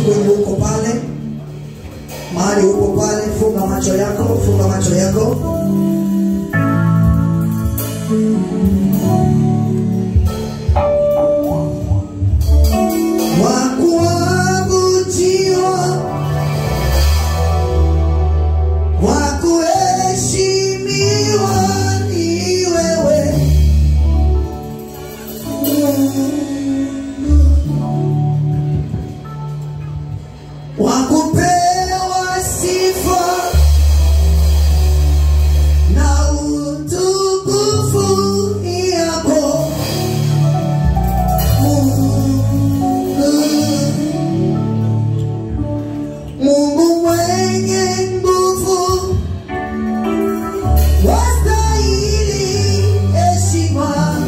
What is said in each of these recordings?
kwenye uko pale mahali uko pale funga macho yako funga macho yako wakuabudiwa wakuheshimiwa ni wewe wakupewa sifa na utukufu yako Mungu Mungu mwenye nguvu wastahili heshima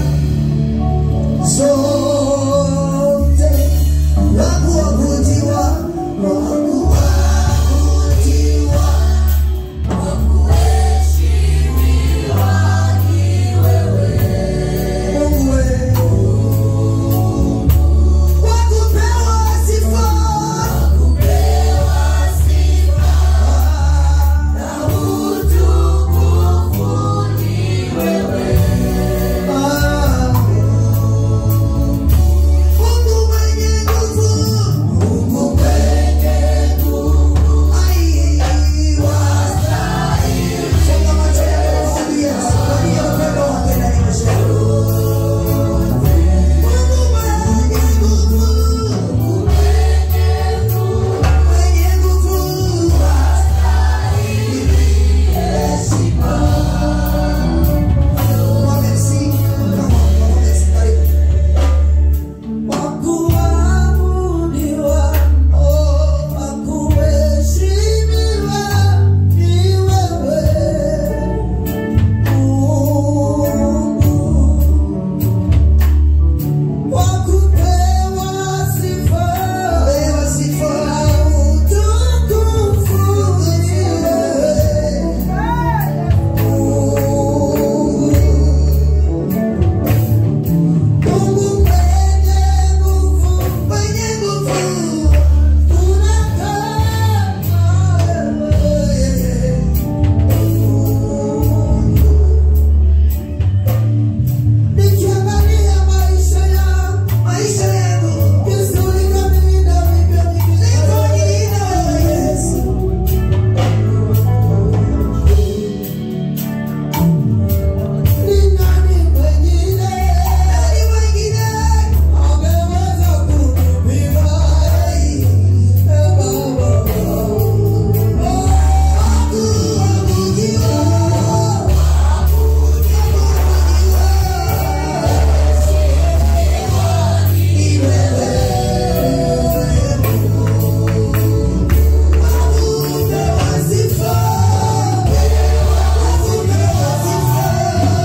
zote na kuabudiwa wakuabudiwa Mungu wewe wakupewa sifa Ah. Mungu mwenye nguvu, Mungu mwenye nguvu, ai wastahili. Funga macho yako mwambie, mwambie upendo wake ndani ya maisha yako. Mungu mwenye nguvu, mwenye nguvu, wastahili heshima. Merci. Come on, merci. Karibu. Wakuabudiwa, oh, wakuheshimiwa ni wewe, Mungu. Wakupewa sifa, utukufu ni wewe, Mungu. Mungu mwenye nguvu, mwenye nguvu, tunakaa wewe. Nikiangalia maisha yangu, maisha yangu, Yesu ulinilinda vivyo hivyo. Ulinilinda wewe Yesu. Ni nani mwingine? Nani mwingine? Ameweza kunipima. Ee Baba. Oh, hakuabudiwa. Ni wewe. Hakupewa sifa. Hakupewa sifa.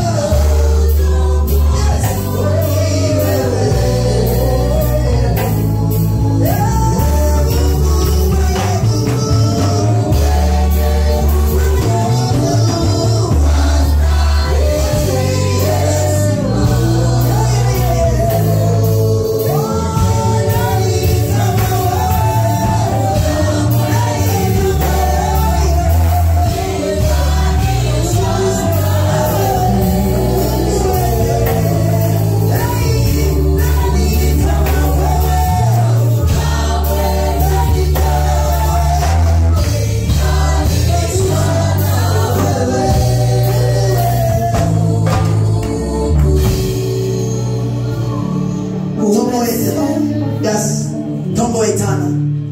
Tombo etano. Yes. Tombo etano.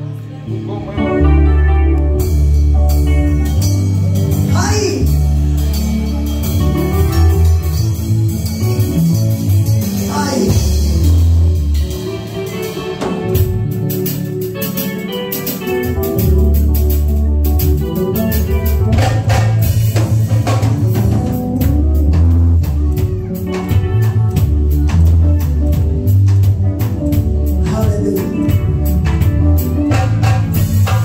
Hai. Hai. Hallelujah.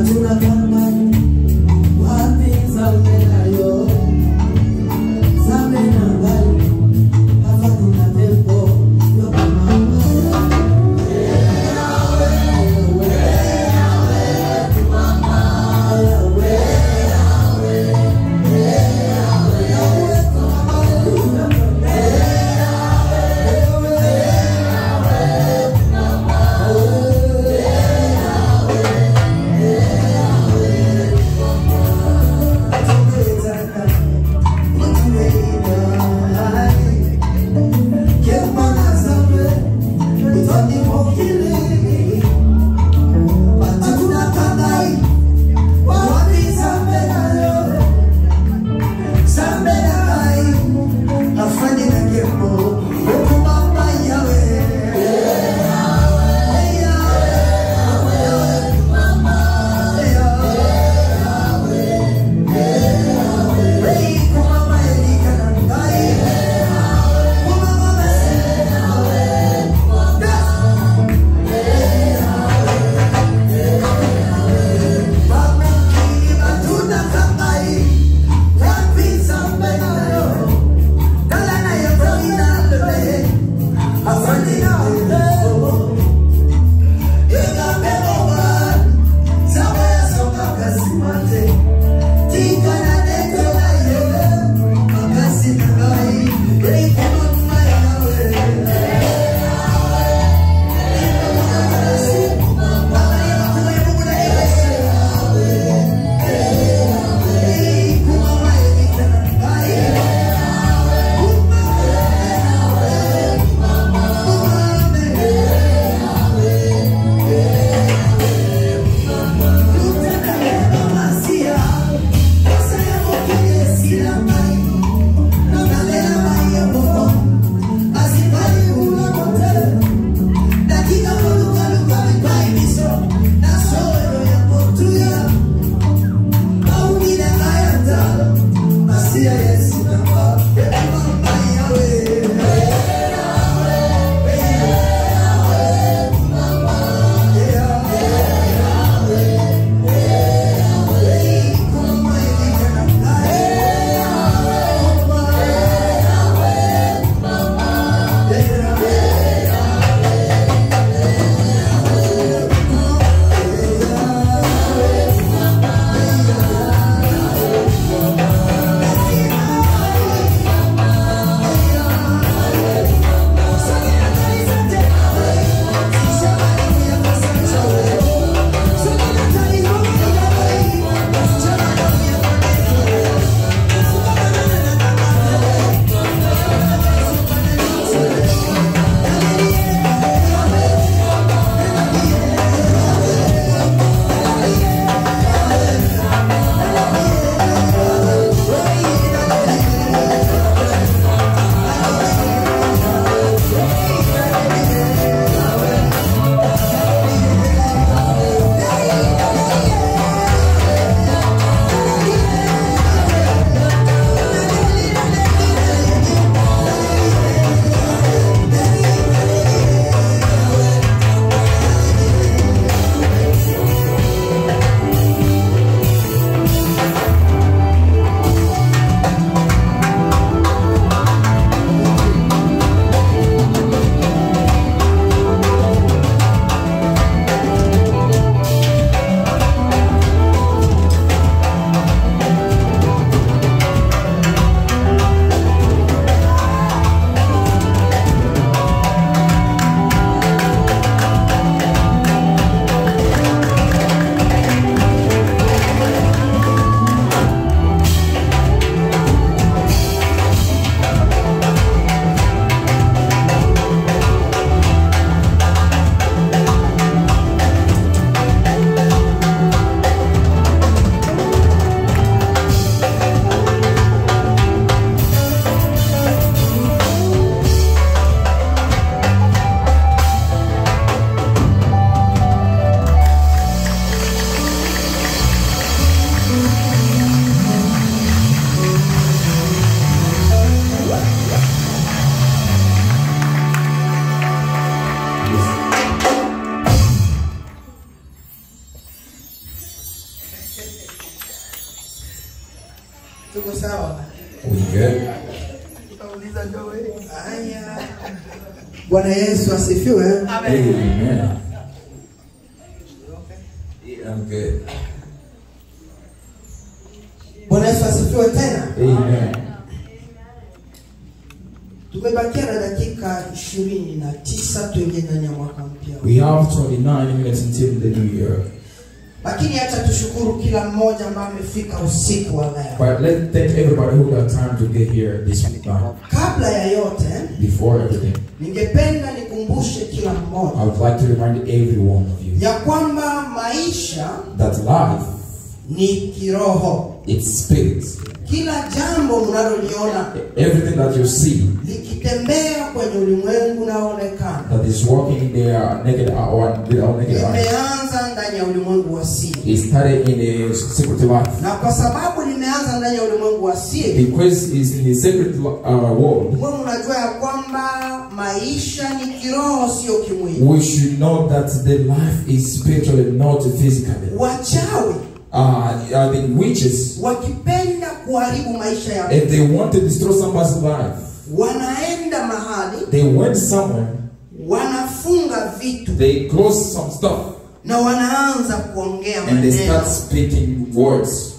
Yeah. tuko sawa We good? haya bwana yesu asifiwe Amen. Yeah, I'm good. bwana yesu asifiwe tena Amen. tumebakia na dakika ishirini na tisa tuingie ndani ya mwaka mpya We have 29 minutes until the new year. lakini hata tushukuru kila mmoja ambaye amefika usiku wa leo But let's thank everybody who got time to get here this week. kabla ya yote Before everything, ningependa nikumbushe kila I mmoja would like to remind every one of you ya kwamba maisha that life, ni kiroho it's spirit. kila jambo mnaloliona Everything that you see likitembea kwenye ulimwengu unaoonekana that is working in their naked or with our naked eyes limeanza ndani ya ulimwengu wa siri is started in the secret life. na kwa sababu limeanza ndani ya ulimwengu wa siri Because it's in the secret uh, world, mwe mnajua ya kwamba maisha ni kiroho sio kimwili we should know that the life is spiritually, not physically. wachawi Uh, uh, the witches, wakipenda kuharibu maisha ya if they want to destroy somebody's life, wanaenda mahali they went somewhere, wanafunga vitu they close some stuff, na wanaanza kuongea and they maneno start speaking words.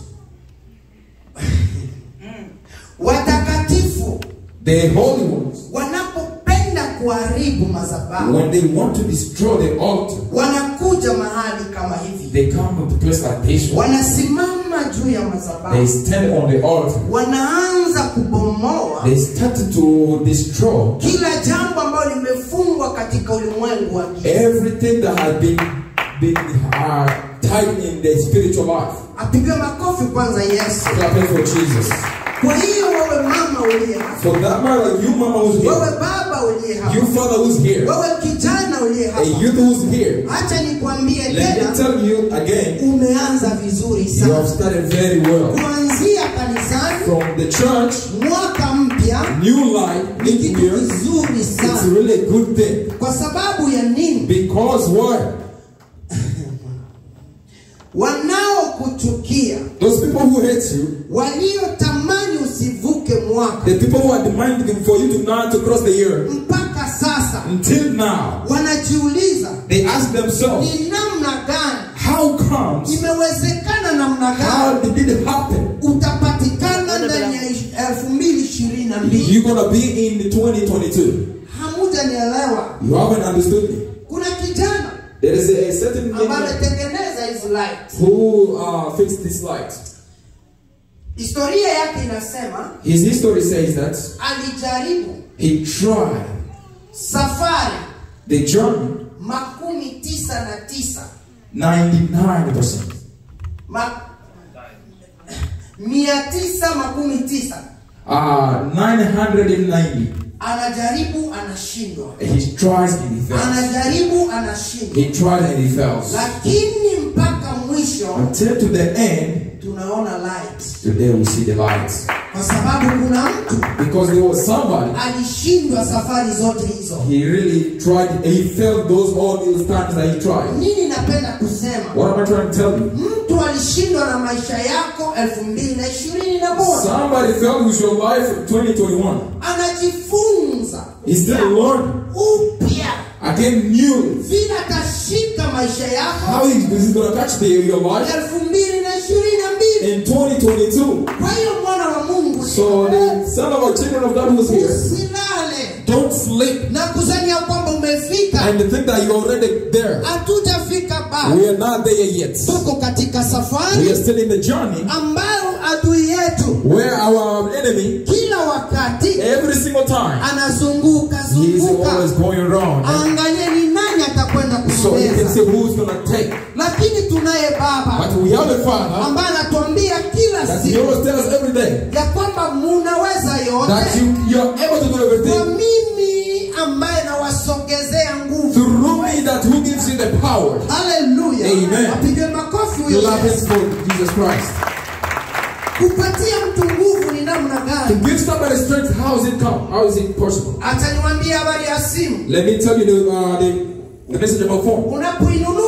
watakatifu The holy ones, wanapopenda kuharibu madhabahu when they want to destroy the altar, wanakuja mahali kama hivi they come to a place like this one. wanasimama juu ya They madhabahu stand on the altar. wanaanza kubomoa They start to destroy kila jambo ambalo limefungwa katika ulimwengu wa giza everything that has been been uh, tied in the spiritual life. apigwe makofi kwanza yesu Clapping for Jesus. kwa hiyo wewe mama uliye hapa For that matter, you mama who's wewe here, baba uliye hapa you father who's here, wewe kijana uliye a hapa youth who's here. hacha nikwambie Let me tena tell you again, umeanza vizuri you have sana started very well. kuanzia kanisani From the church, mwaka mpya new life, ni new kitu year, kizuri it's sana really a good thing. kwa sababu ya nini Because why? wanaokuchukia Those people who hate you, waliotamani usivuke mwaka the people who are demanding for you to not to cross the year, mpaka sasa until now, wanajiuliza they ask themselves, ni namna gani how comes, imewezekana namna how gani did it happen? utapatikana ndani ya ish- elfu mbili ishirini na mbili You're gonna be in the 2022. hamujanielewa You haven't understood me. kuna kijana There is a, a certain ambaye man ametengeneza hizi light who uh, fixed this light. historia yake inasema His history says that alijaribu he tried safari the journey makumi tisa na tisa 99%. Ma, mia tisa makumi tisa Uh, 990. anajaribu anashindwa He tries and he fails. anajaribu anashindwa He tried and he fails. lakini mpaka mwisho Until to the end, tunaona light today we see the light. kwa sababu kuna mtu Because there was somebody, alishindwa safari zote hizo he really tried, he failed those all those times that he tried. nini napenda kusema What am I trying to tell you? mtu alishindwa na maisha yako elfu mbili na ishirini na moja Somebody failed with your life in 2021. anajifunza He still learning. upya Again, new. vile atashika maisha How yako is this going to catch the, your life elfu mbili na ishirini na mbili in 2022? kwa hiyo mwana wa mungu So the son of our children of God was here. usilale Don't sleep na kusania kwamba umefika and think that you're already there. hatujafika bado We are not there yet. tuko katika We are safari still in the journey ambayo adui yetu where our enemy, kila wakati every single time, anazunguka he is zunguka always going around. angalie ni nani atakwenda So he can say kumeza who's going to take. lakini tunaye baba But we have a father ambaye anatuambia kila that he siku always tells us every day ya kwamba munaweza that yote you, you're able to do kwa everything mimi ambaye nawasogezea nguvu through me that who gives you the power. haleluya Amen. apige makofi huyo Love Yesu. is for Jesus Christ. kupatia mtu nguvu ni namna To gani give somebody strength, how is it come? How is it possible? acha niwambie habari ya simu Let me tell you the, uh, the, the message about phone. unapoinunua simu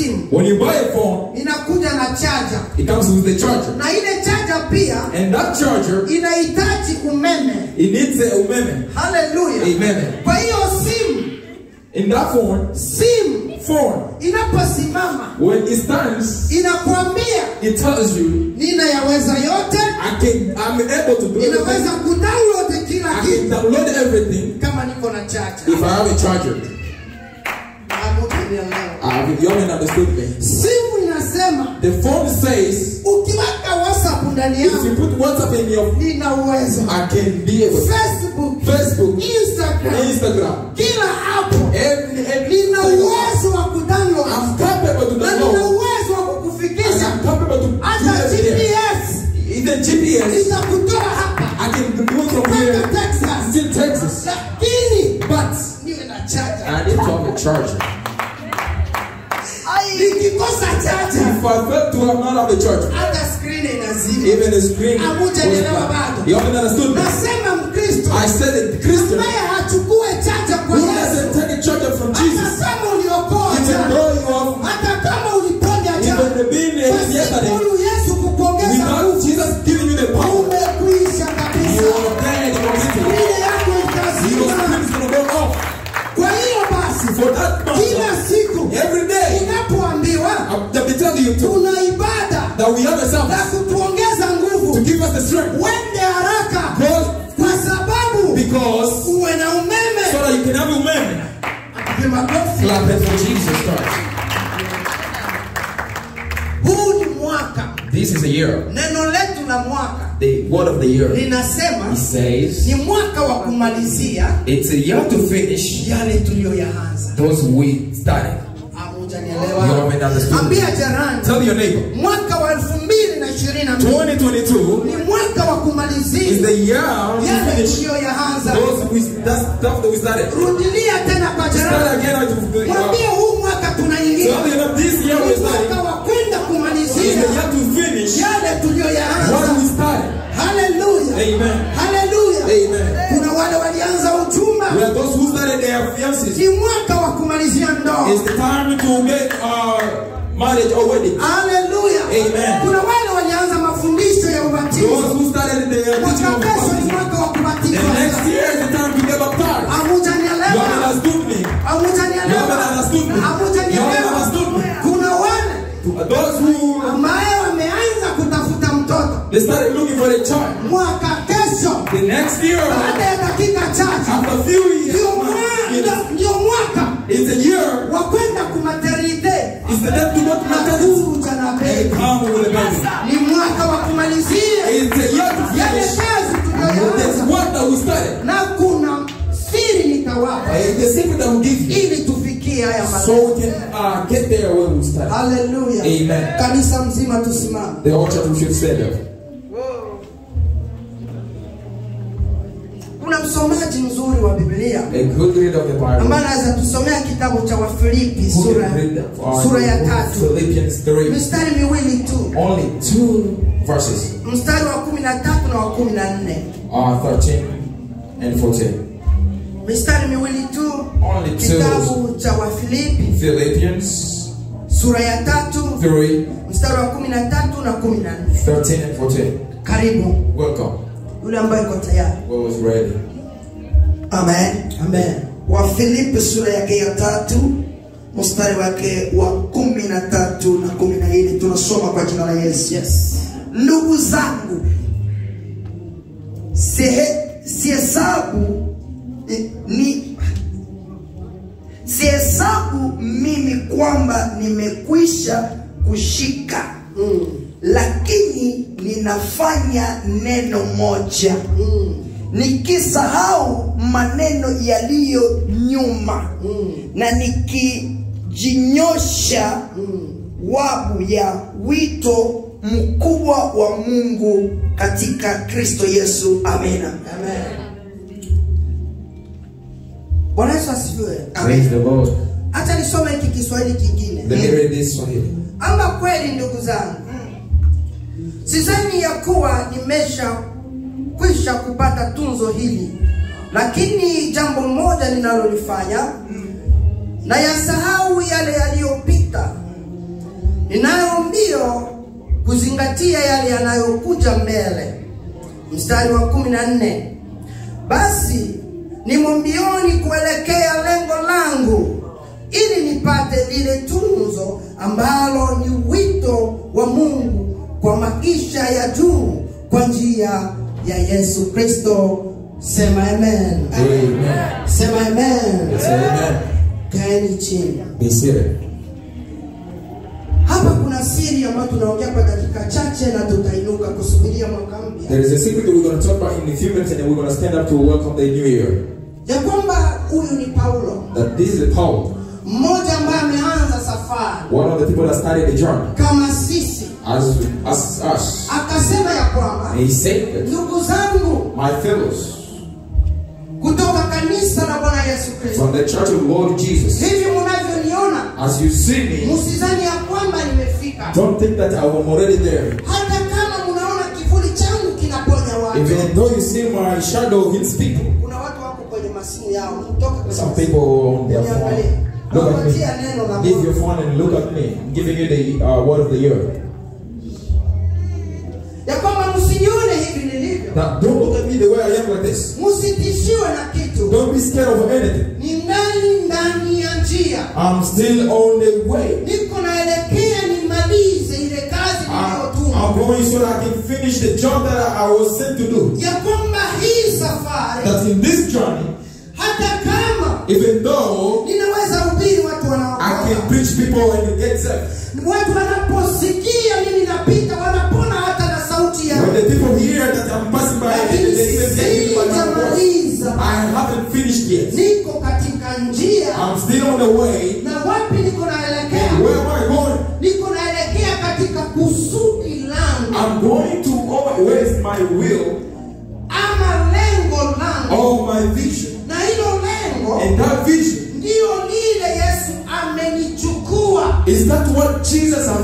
simu When you buy a phone, inakuja na chaja it comes with a charger. na ile chaja pia And that charger, inahitaji umeme it needs a umeme. haleluya Amen. kwa hiyo simu In that phone, simu phone, inaposimama when it stands, inakwambia it tells you, ninayaweza yote I can, I'm able to do inaweza everything. kudownload kila I can kitu download everything kama niko na chaja if I have a charger. Hamutanielewa. Uh, you haven't understood me. simu inasema The phone says, ukiweka whatsapp ndani if you yangu put WhatsApp in your, nina uwezo I can be able to. facebook Facebook, instagram Instagram, kila hapo every, every, nina uwezo wa kudownload I'm capable to na nina download. uwezo wa And kukufikisha I'm capable to do hata everything. gps Even GPS, itakutoa hapa I can do it from mpaka here, texas still Texas. lakini But niwe na chaja I need to have a charger. nikikosa chaja If I fail to have not have a charger, hata skrini inazima even the screen was Hamujanielewa black. bado. You haven't understood me. nasema mkristo I said that Christian ambaye hachukue chaja kwa who yesu doesn't take a charger from hata Jesus, kama uliokoa even jana though you have hata kama uliponya jana even the being yesterday, pasipo yesu kukuongeza without nguvu Jesus giving you the power, umekwisha you kabisa are dead completely. ile yako Your itazima spirit is going to go off. kwa hiyo basi For that kila matter, siku every day, unapoambiwa I'll be telling you to, tuna ibada that we have a na service kutuongeza to nguvu give us the strength. wende haraka Because, kwa sababu because uwe na umeme so that you can have a woman. Piga makofi. Clap it for Jesus Christ. huu ni mwaka This is a year. neno letu la mwaka The word of the year. linasema It says ni mwaka wa kumalizia it's a year to finish yale tuliyoyaanza those we started. Hamujanielewa? You haven't understood. ambia jirani Tell your neighbor. mwaka wa elfu mbili na ishirini na mbili 2022 ni mwaka wa is kumalizia the year to yale finish tuliyoyaanza those we that stuff that we started. rudilia tena kwa Start jirani again out of the mwambie uh, huu mwaka tunaingia So you know, this year ni we're starting mwaka wa kwenda is kumalizia the year to finish yale what tuliyoyaanza we started. haleluya Amen. haleluya Amen. kuna wale walianza uchumba We are those who started their fiances. ni mwaka wa kumalizia ndoa It's the time to get uh, marriage or wedding. haleluya Amen. kuna wale walianza mafundisho ya Those ubatizo who started their teaching mwaka of kesho ni baptism. mwaka wa The kubatizwa next year is the time to get baptized. You haven't hamujanielewa understood me. You hamujanielewa haven't understood me. You haven't hamujanielewa understood me. kuna wale Those who ambaye wameanza kutafuta mtoto they started looking for a child. mwaka kesho The next year, baada ya dakika chache after a few ndio years, mwa- ndio- ndio mwaka it's a year. wa kwenda kumaternite It's the time to go to na maternity kuja na and bebi come with a baby. ni mwaka wa kumalizia It's a year to yale finish. kazi There's tuliyoanza work that we started. na kuna siri nitawapa Uh, the secret that we give you. ili tufikie haya So malengo we can uh, get there when we start. haleluya Amen. kanisa mzima tusimame The whole church should stand up. kuna msomaji mzuri wa biblia A good reader of the Bible. ambaye anaweza tusomea kitabu cha wafilipi Who sura, can read uh, sura ya the book of tatu Philippians 3. mistari miwili tu Only two verses. mstari wa kumi na tatu na wa kumi na nne Uh, 13 and 14. mistari miwili tu Only two. kitabu cha wafilipi Philippians sura ya tatu 3, mstari wa kumi na tatu na kumi na nne 13 and 14. karibu Welcome. yule ambaye iko tayari What was ready? amen amen wafilipi sura yake ya tatu mstari wake wa kumi na tatu na kumi na nne tunasoma kwa jina la yesu Yes. ndugu zangu sihe- sihesabu eh, ni sihesabu mimi kwamba nimekwisha kushika mm. lakini ninafanya neno moja mm. nikisahau maneno yaliyo nyuma mm. na nikijinyosha mm. wabu ya wito mkubwa wa mungu katika kristo yesu amina bwana yesu asifiwe Praise the Lord. hacha nisome hiki kiswahili kingine Let me read this Swahili. ama kweli ndugu zangu sizani ya kuwa nimesha kwisha kupata tunzo hili lakini jambo moja ninalolifanya na yasahau yale yaliyopita ninayo mbio kuzingatia yale yanayokuja mbele mstari wa kumi na nne basi nimo mbioni kuelekea lengo langu ili nipate lile tunzo ambalo ni wito wa mungu kwa maisha ya juu kwa njia ya yesu kristo sema amen Amen. sema amen Say amen. kaeni chini Be seated. hapa kuna siri ambayo tunaongea kwa dakika chache na tutainuka kusubiria mwaka mpya There is a secret that we're going to talk about in a few minutes and then we're going to stand up to welcome the new year. ya kwamba huyu ni paulo That this is Paul, mmoja ambaye ameanza safari one of the people that started the journey, kama sisi as, as us. akasema ya kwamba And he said that, ndugu zangu my fellows, kutoka kanisa la bwana yesu kristo from the church of Lord Jesus, hivi munavyoniona as you see me, msizani ya kwamba nimefika don't think that I'm already there. hata kama munaona kivuli changu kinaponya watu Even though you see my shadow hits people, kuna watu wako kwenye masimu yao mtoka kwenye some masimu. people on their Niangalie. phone. Look at Nawapatia neno la me. Give Bwana. your phone and look at me. I'm giving you the uh, word of the year. ya kwamba msinione hivi nilivyo Now, don't look at me the way I am like this. msitishiwe na kitu Don't be scared of anything. ni ndani ndani ya njia I'm still on the way. niko naelekea nimalize ile kazi I- niliyotumwa I'm going so that I can finish the job that I I was sent to do. ya kwamba hii safari That in this journey, hata kama even though ninaweza hubiri watu I can wanaokoka preach people and get saved, watu wanaposikia mimi napita wanapona hata na sauti when yangu the people hear that I'm passing by and lakini they say, "Thank you, but my voice," sijamaliza I haven't finished yet. niko katika njia I'm still on the way. na wapi niko naelekea Where am I going? niko naelekea katika kusudi langu I'm going to always my will ama lengo langu or my vision. na hilo lengo And that vision ndiyo lile yesu amenichukua is that what Jesus has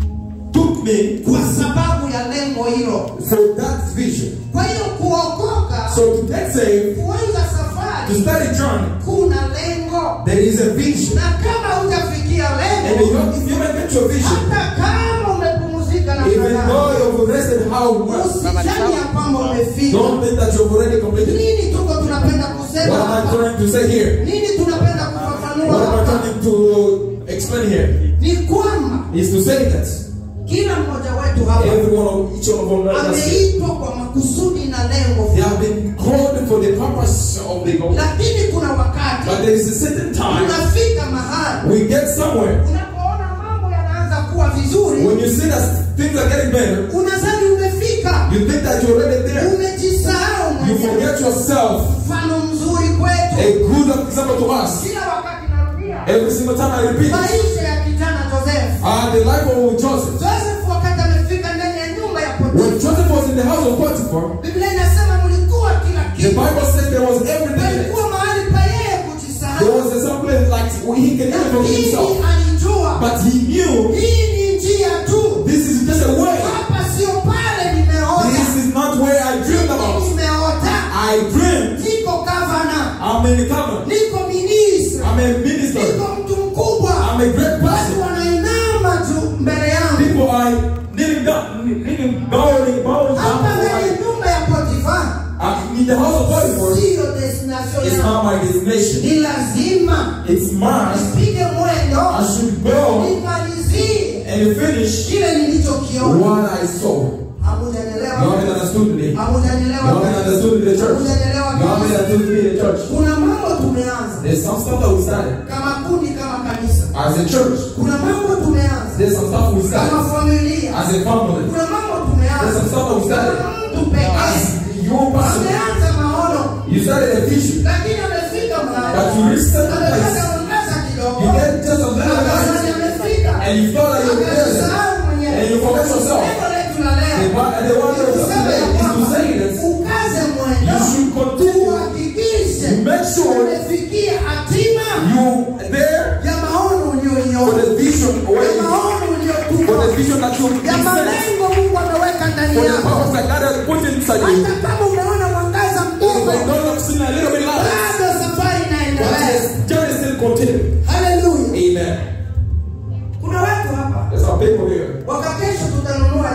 took me kwa sababu ya lengo hilo for that vision. kwa hiyo kuokoka So to get saved, kuanza to safari start a journey, kuna lengo there is a vision. na kama hujafikia And if lengo you, if you don't get your vision, hata kama umepumzika na even furaha, though you've rested how much, usijali ya kwamba umefika don't think that you've already completed. nini tuko tunapenda What kusema am I hapa trying to say here? nini tunapenda kufafanua What am I hapa trying to explain here? ni kwamba Is to say that kila mmoja wetu hapa every one of each one of us ameitwa kwa makusudi na lengo they fulani. have been called for the purpose of the goal. lakini kuna wakati But there is a certain time unafika mahali we get somewhere unapoona mambo yanaanza kuwa vizuri when you see that things are getting better, unadhani umefika you think that you're already there. umejisahau You mwenyewe. forget yourself. mfano mzuri A kwetu good example to us. kila wakati narudia Every single time I repeat, maisha ya kijana joseph uh, the life of Joseph. joseph wakati amefika ndani ya nyumba ya When potifa Joseph was in the house of Potiphar, biblia inasema mlikuwa kila the kitu Bible says there was everything. palikuwa mahali pa yeye There kujisahau was a some place like he can even forget lakini himself. alijua But he knew hii ni njia tu this is just a way. hapa sio pale nimeota This is not where I dreamed about. nimeota I dreamed niko gavana I'm in the covenant. niko ministra I'm a minister. niko mtu mkubwa I'm a great watu person. wanainama tu mbele yangu People are kneeling down, kneeling, bowing, bowing hapa down. ndani ya nyumba ya potifa I'm in the house of Potiphar. siyo destination It's yangu not my destination. ni lazima It's mine. nipige mwendo I should go nimalizie and finish kile nilichokiona what I saw. You hamujanielewa haven't understood me. You hamujanielewa haven't understood me, the church. You hamujanielewa haven't understood me, the church. kuna mambo tumeanza There's some stuff that we started kama kundi kama kanisa as a church. kuna mambo tumeanza There's some stuff we kama started familia as a family. kuna mambo There's tumeanza some stuff that we started kama mtu pekee as your person. ameanza maono You started a vision, lakini amefika mahali but you reached certain amepata place. mwangaza kidogo You get just a little Akadhani light, amefika and you felt like you're there, akajisahau mwenyewe and you forget yourself. Neno letu la The leo one- the one that was today is to say that ukaze you mwendo should continue. uhakikishe Make sure umefikia hatima you there ya maono for uliyoiona the vision, where ya you- maono for the uliyotumwa vision that you ya present, malengo Mungu ameweka ndani for the yako purpose that God has put inside you. hata kama umeona mwangaza Even mdogo though you've seen a little bit light, bado safari but inaendelea this journey still continue. haleluya Amen. kuna watu hapa There's some people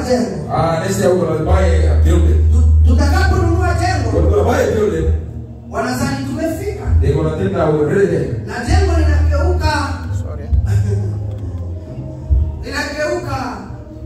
jengo Uh, next year we're gonna buy a building. Tu- tutakaponunua jengo We're gonna buy a building. wanazani tumefika They're gonna think that we're really there. na jengo linageuka linageuka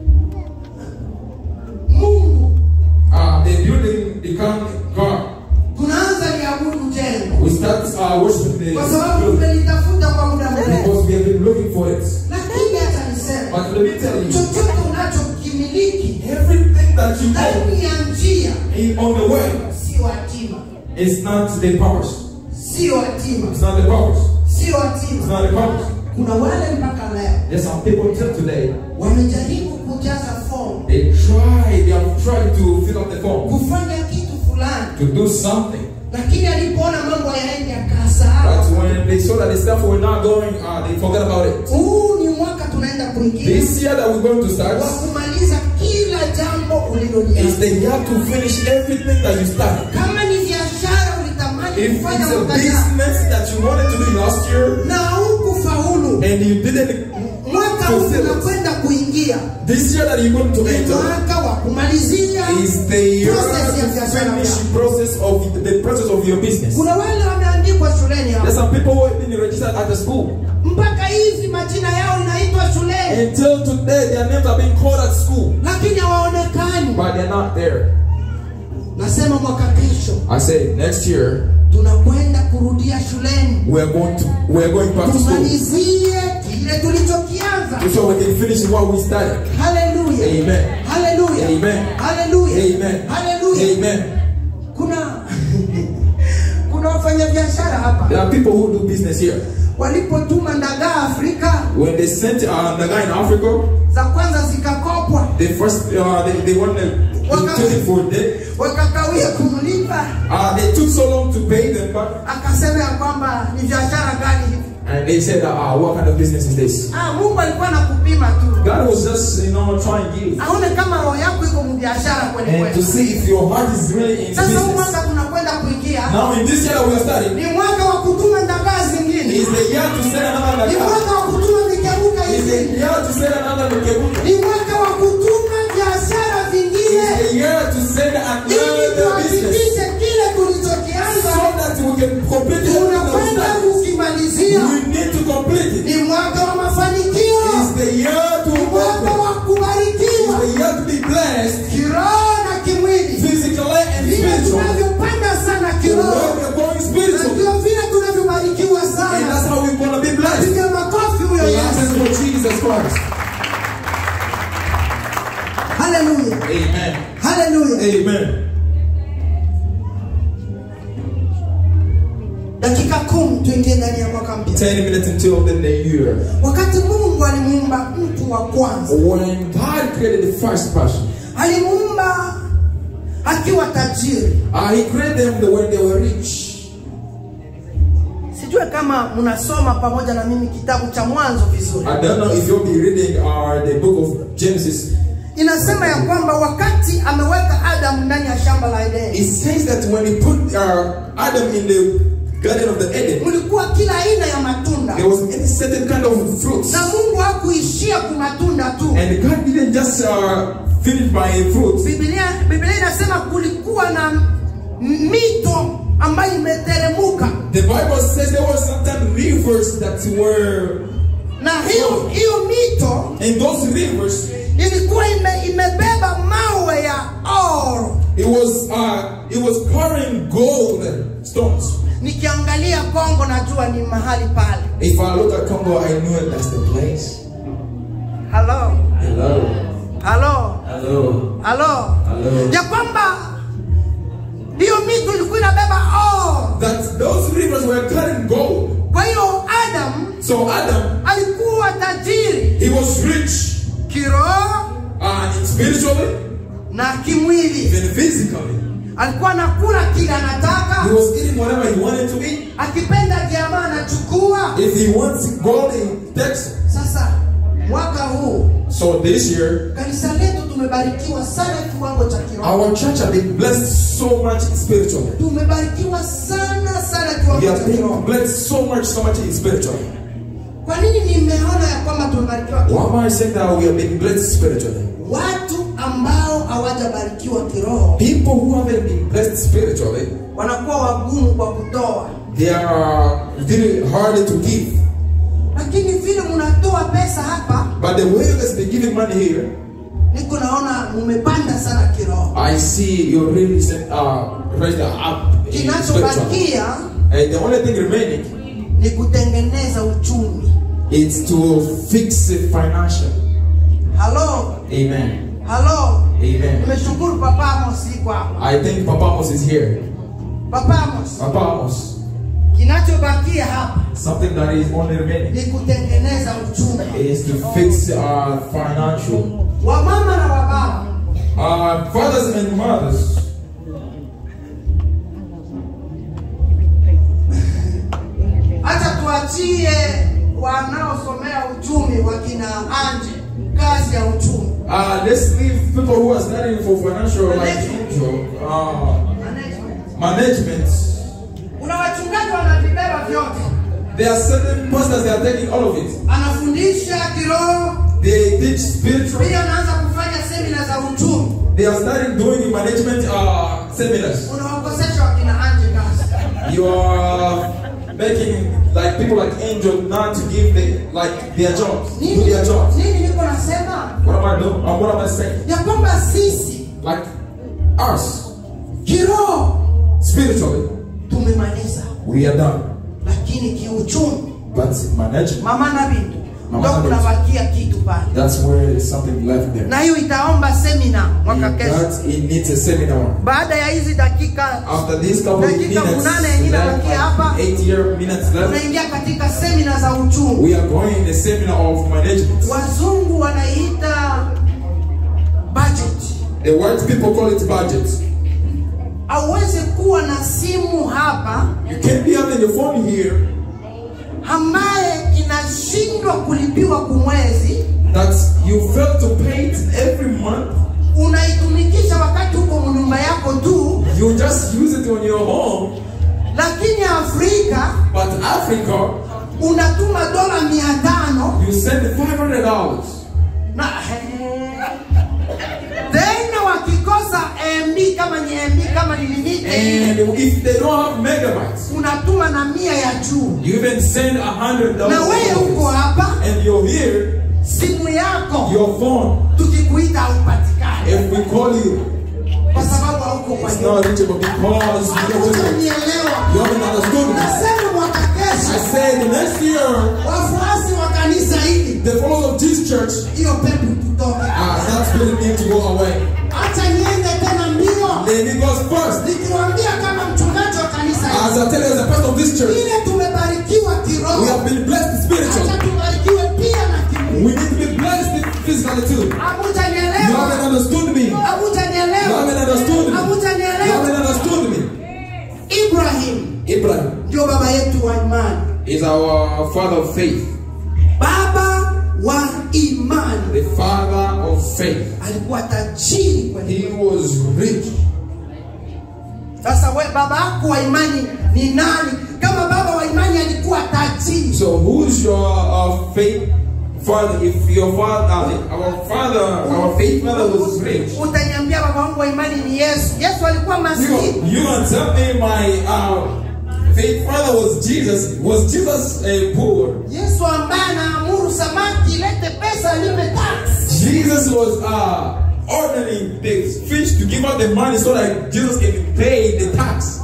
mungu Uh, the building become God. tunaanza liabudu jengo We start uh, worshiping the kwa sababu building tumelitafuta kwa muda mrefu because we have been looking for it. lakini hata nisema But let me tell you, chochote unachokimiliki everything that you have ndani ya njia in on the way sio hatima is not the purpose. sio hatima It's not the purpose. sio It's hatima not the purpose. kuna wale mpaka leo There's some people till today. wamejaribu kujaza fomu They try, they have tried to fill up the form kufanya kitu fulani to do something. lakini alipoona mambo yaende akasahau But when they saw that the stuff were not going, uh, they forgot about it. huu ni mwaka tunaenda kuingia This year that we're going to start wa kumaliza kila jambo is ulilolianza the year to finish everything that you started. kama ni biashara ulitamani If kufanya it's a mwaka jana business that you wanted to do last year na hukufaulu and you didn't, mwaka huu Fulfill it. unakwenda kuingia this year that you're going to ni enter mwaka wa kumalizia is the year process ya to biashara finish yako. the process of the process of your business. kuna wale wameandikwa shuleni There's hapa some people who have been registered at the school. mpaka hivi majina yao inaitwa shuleni Until today, their names are being called at school, lakini hawaonekani but they're not there. nasema mwaka kesho I say next year tunakwenda kurudia shuleni we're going to we're going back to school tumalizie kile tulichokianza so we can finish what we started. haleluya Amen. haleluya Amen. haleluya Amen. haleluya Amen. kuna kuna wafanyabiashara hapa There are people who do business here. walipotuma ndagaa afrika When they sent uh, the guy in Africa, za kwanza zikakopwa they first uh, they, they wanted Waka- to take for them. wakakawia kumlipa Uh, they took so long to pay them back, akasema ya kwamba ni biashara gani hivi and they said, uh, "What kind of business is this?" ah, mungu alikuwa nakupima tu God was just you know trying to give aone kama roho yako iko mbiashara kweli and to kweli see if your heart is really in sasa huu business. mwaka tunakwenda kuingia Now in this year that we are starting, ni mwaka wa kutuma ndagaa zingine is the year to send another ni Naga. mwaka wa kutuma mikeruka Is the hizi year to send another Nukebuka. ni mwaka wa kutuma biashara Is vingine the year to send ili another business tuhakikishe kile tulichokianza so that we can complete it. tunakwenda kukimalizia We need to complete it. ni mwaka wa mafanikio Is the year to ni mwaka work. wa Is kubarikiwa the year to be blessed kiroho na kimwili physically and vile spiritually. tunavyopanda sana The kiroho way we are going na spiritual. ndio vile tunavyobarikiwa And sana that's how we're going to be blessed. piga makofi huyo Blessed yesu for Jesus Christ. haleluya Amen. haleluya Amen. dakika kumi tuingie ndani ya mwaka mpya 10 minutes until the new year. wakati mungu alimuumba mtu wa kwanza When God created the first person, alimuumba akiwa tajiri uh, He created them when they were rich. sijue kama mnasoma pamoja na mimi kitabu cha mwanzo vizuri I don't know if you'll be reading uh, the book of Genesis. inasema ya kwamba wakati ameweka adamu ndani ya shamba la edeni It says that when He put uh, Adam in the Garden of the Eden, mlikuwa kila aina ya matunda there was any certain kind of fruits. na mungu hakuishia kumatunda tu And God didn't just uh, finish by fruits. biblia biblia inasema kulikuwa na m- mito ambayo imeteremuka The Bible says there were certain rivers that were, na hiyo hiyo mito and those rivers, ilikuwa ime, imebeba mawe ya oro it was uh, it was carrying gold stones. nikiangalia kongo najua ni mahali pale If I look at Congo, I know that's the place. halo Hello, halo hello, halo hello. ya kwamba hiyo mito ilikuwa inabeba oro That those rivers were carrying gold. kwa hiyo adam So Adam, alikuwa tajiri he was rich, kiroho uh, spiritually, na kimwili even physically. alikuwa anakula kile He anataka was eating whatever he wanted to eat. akipenda jamaa anachukua If he wants gold, he takes it. sasa mwaka huu So this year, kanisa letu tumebarikiwa sana kiwango cha kiroho our church have been blessed so much spiritually. tumebarikiwa sana sana We kiwango have cha been kiroho blessed so much, so much spiritually. kwa nini nimeona ya kwamba tumebarikiwa Why kiroho am I saying that we have been blessed spiritually? watu hawajabarikiwa kiroho People who haven't been blessed spiritually, wanakuwa wagumu kwa kutoa they are very hard to give. lakini vile mnatoa pesa hapa But the way that's been giving money here, niko naona mumepanda sana kiroho I see you're really set, uh, raised up in spiritual. kinachobakia And the only thing remaining ni kutengeneza uchumi is to fix it financial. halo Amen. halo Amen. nimeshukuru papa amos iko hapa I think Papa Amos is here. papa amos Papa Amos, kinachobakia hapa something that is only remaining ni kutengeneza uchumi is to fix our financial. wamama na wababa Uh, fathers and mothers, hata tuachie wanaosomea uchumi wakina anje kazi ya uchumi uh, let's leave people who are studying for financial like angel, uh, Management. management. kuna wachungaji wanavibeba vyote There are certain pastors that are taking all of it. anafundisha kiroho They teach spiritual. pia anaanza kufanya semina za uchumi They are starting doing management uh, seminars. unawakosesha wakina anje kazi You are making like people like Angel not to give the, like their jobs, do nini their jobs. nini niko nasema What am I doing? Uh, what am I saying? ya kwamba sisi Like us, kiroho spiritually, tumemaliza we are done. lakini kiuchumi But management, mama na bintu Mama ndo na bintu. kunabakia kitu pale that's where there's something left there. na hiyo itaomba semina mwaka kesho That it needs a seminar. baada ya hizi dakika After these couple of Dakika minutes, munane yenye left, inabakia hapa. like eight year minutes left, tunaingia katika semina za uchumi we are going in a seminar of management. wazungu wanaita budget The white people call it budget. hauwezi kuwa na simu hapa You can't be having your phone here ambaye inashindwa kulipiwa kumwezi that you fail to pay it every month. unaitumikisha wakati huko nyumba yako tu You just use it on your home. lakini afrika But Africa, unatuma dola mia tano you send five hundred dollars. na tena wakikosa mb kama ni mb kama ni limiti And if they don't have megabytes, unatuma na mia ya juu you even send a hundred na wewe uko dollars. hapa And you're here, simu yako your phone. tukikuita haupatikani If we call you, kwa sababu hauko kwa it's nyumba not reachable because you don't know. Hakutanielewa. You haven't understood me. Nasema mwaka I kesho said the next year, wafuasi wa kanisa hili the followers of this church, hiyo pepo tutoke ah, that spirit need to go away. acha niende tena mbio Then it goes first. nikiwaambia kama mchungaji wa kanisa As hili I tell you, as a pastor of this church, ile tumebarikiwa we kiroho have been blessed acha spiritually. tubarikiwe pia na kimwili We need to be blessed physically too. You haven't hamujanielewa understood me. You hamujanielewa haven't understood me. You haven't hamujanielewa understood me. ibrahim Abraham ndio baba yetu wa imani is our father of faith. baba wa imani The father of faith. alikuwa tajiri kweli He was rich. sasa we baba yako wa imani ni nani kama baba wa imani alikuwa tajiri So who's your uh, faith father? If your father, uh, our father, our faith father was rich. utaniambia baba wangu wa imani ni yesu yesu alikuwa You, maskini you gonna tell me my uh, faith father was Jesus? Was Jesus a poor? yesu ambaye anaamuru samaki ilete pesa alipe tax Jesus was uh, ordering the fish to give out the money so that Jesus can pay the tax.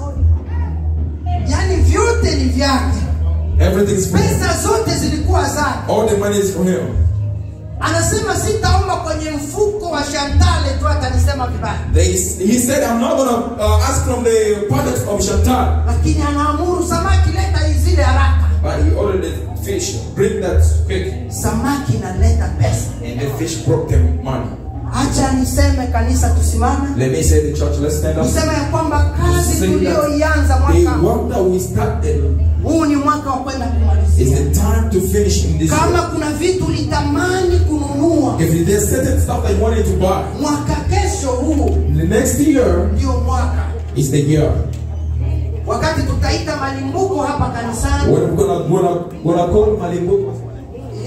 yaani vyote ni vyake Everything's for him. pesa zote zilikuwa zake All the money is for him. anasema sitaomba kwenye mfuko wa shantale tu atanisema vibaya They, he said, I'm not gonna uh, ask from the pocket of Chantal. lakini anaamuru samaki leta zile haraka But he ordered the fish, bring that quick. samaki inaleta pesa And the fish brought them money. hacha niseme kanisa tusimame Let me say the church, let's stand up. niseme ya kwamba kazi Say that tuliyoianza the mwaka work that we started huu ni mwaka wa kwenda is kumalizia the time to finish in this kama work. kuna vitu litamani kununua If there's certain stuff that you wanted to buy, mwaka kesho huu the next year ndio mwaka is the year. wakati tutaita malimbuko hapa kanisani When we're gonna, gonna, gonna call Malimbu.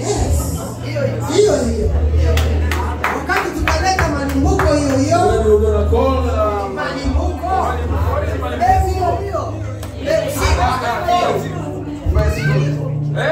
yes hiyo hiyo wakati tutaleta malimbuko hiyo hiyo When we're gonna Eh?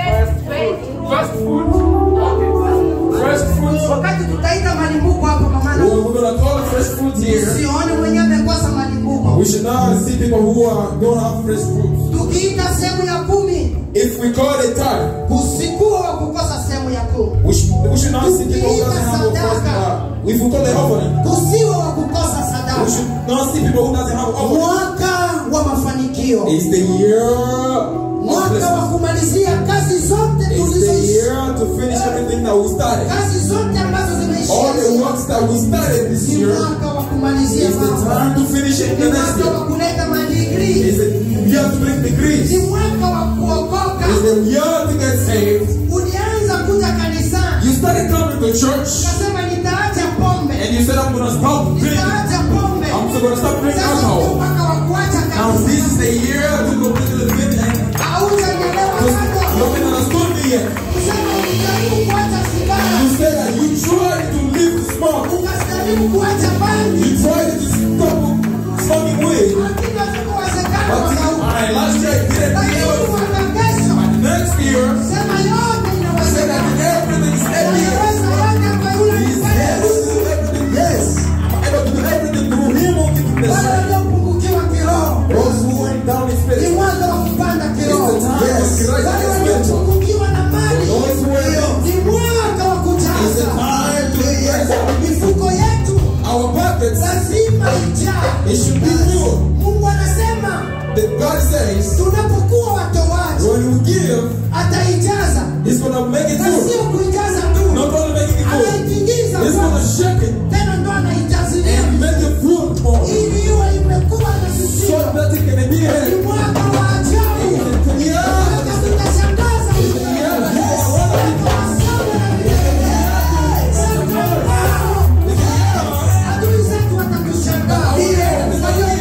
First fruit. Okay. First fruit. wakati tutaita malimbuko hapo kwa maana We- We're gonna call it fresh fruit here. sione mwenyewe amekosa malimbuko We should not see people who are, don't have fresh fruits. tukiita sehemu ya kumi If we call it time, usikuwa wa kukosa sehemu ya kumi we should, we should not see people who doesn't have a first uh, If we call it offering, usiwe wa kukosa we sadaka should not see people who doesn't have offering. mwaka wa mafanikio It's the year of mwaka blessing. wa kumalizia kazi zote It's the tulizoishi year to finish everything that we started. kazi zote ambazo All the zimeishia works that we started this ni year mwaka wa kumalizia is the mambo time to finish it ni the next mwaka wa year. kuleta madigrii It's the year to make degrees. ni mwaka wa kuokoka It's the year to get saved. ulianza kuja kanisani You started coming to church ukasema nitaacha pombe and you said, I'm going to stop drinking. nitaacha pombe I'm going to stop drinking sasa ndio alcohol. mwaka wa kuacha Now kabisa this is the year to go to the fit and haujanielewa you bado haven't understood me yet. kusema ulijaribu kuacha sigara You said that you tried to live to smoke. ukajaribu kuacha bangi You tried to stop smoking weed. lakini hazikuwezekana But mwaka huu. I last year I didn't lakini do it. mwaka kesho Next year, sema yote I said that inawezekana everything's able. Anaweza yote kwa yule He's able to do everything. Yes. I'm able to do everything through him who gives me the wale strength. waliopungukiwa kiroho Those who went down in ni spirit. mwanzo wa kupanda kiroho It's the time of Christ wale and spiritual. waliopungukiwa na mali Those who were ni mwaka wa It's the kujaza time to yes. mifuko yetu Our pockets, lazima ijaa it should be full. mungu anasema That God says, tunapokuwa watoaji when we give, ataijaza He's gonna make it na full. sio kuijaza tu Not only making it full, anaitingiza He's kwa- gonna shake it tena ndo anaijazilia and make it full more. ili iwe imekuwa na So sisio that it can be ni here. mwaka wa ajabu Yeah. mwaka tutashangaza adui zetu watatushangaa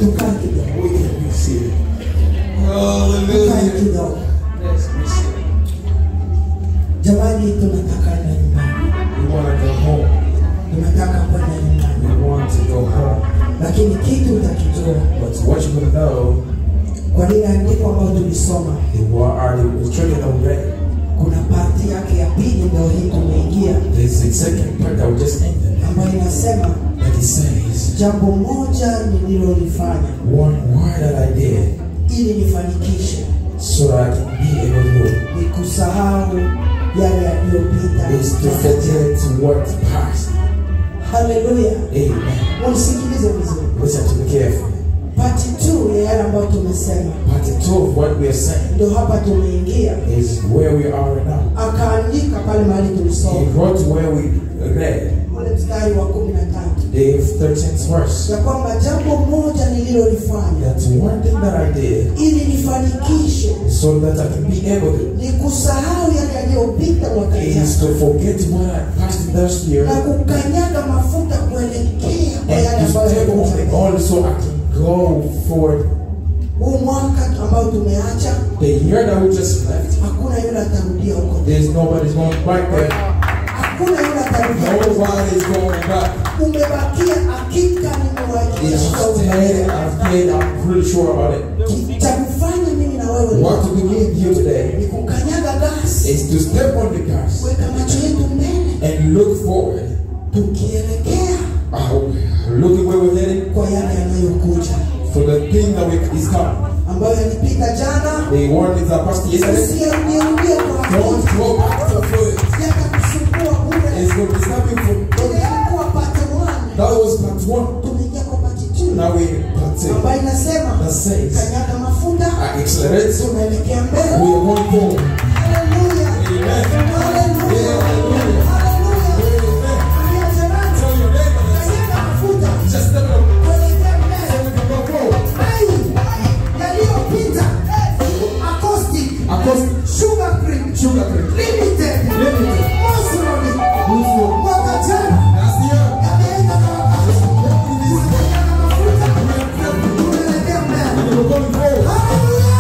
tukae kidogo We can be seated. tukae Hallelujah. kidogo Let's be seated. jamani tunataka enda nyumbani We want to go home. tunataka kwenda nyumbani We want to go home. lakini kitu utakijua But what you're going to know, kwa lile andiko ambayo tulisoma the war are the children of red. kuna parti yake ya pili ndio hii tumeingia There's the second part that we just ended. ambayo inasema That he says, jambo moja nililolifanya one word that I did ili nifanikishe so that I can be able to ni kusahau yale yaliyopita is to forget what passed. haleluya Amen. unisikilize vizuri Listen to me carefully. pati tu ya yale ambayo tumesema Part two of what we are saying ndio hapa tumeingia is where we are now. akaandika pale mahali He tulisoma wrote where we read ule mstari wa kumi na tatu the 13th verse. ya kwamba jambo moja nililolifanya That one thing that I did ili nifanikishe so that I can be able to ni kusahau yale yaliyopita mwaka is jana to forget what I passed last year na kukanyaga mafuta kuelekea kwa yale and to ambayo step on yamekuja. it all so I can go forward. huu mwaka ambao tumeacha The year that we just left, hakuna yule atarudia huko there's nobody's going back there. hakuna yule atarudia Nobody's going back. umebakia hakika It's nimewahakikishia dead. I've paid. I'm pretty sure about it. cha kufanya mimi na wewe What to believe here today ni kukanyaga gasi is to step on the gas kuweka macho yetu mbele and look forward. tukielekea Uh, looking where we're headed kwa yale yanayokuja for the thing that we, is coming. ambayo yalipita jana The warnings that passed yesterday. usiyarudiarudie kwa Don't hakika go back to it. yatakusumbua bure It's going to be stopping from. ile ilikuwa pate one That was part one. tumeingia kwa pati two Now we part two. ambayo inasema That says, kanyaga mafuta I accelerate. We tunaelekea are mbele going forward. haleluya Amen. haleluya Hallelujah. haleluya Amen. Alianza nacho. Tell your neighbor. Kanyaga mafuta Just step up. kuelekea So mbele we can go forward. Ai, yaliyopita acoustic Acoustic. sugar cream Sugar cream. limited Limited. Mosroni Beautiful. mwaka jana Last year. yameenda kwa wakati tunakanyaga mafuta tunaelekea mbele And we're going forward. haleluya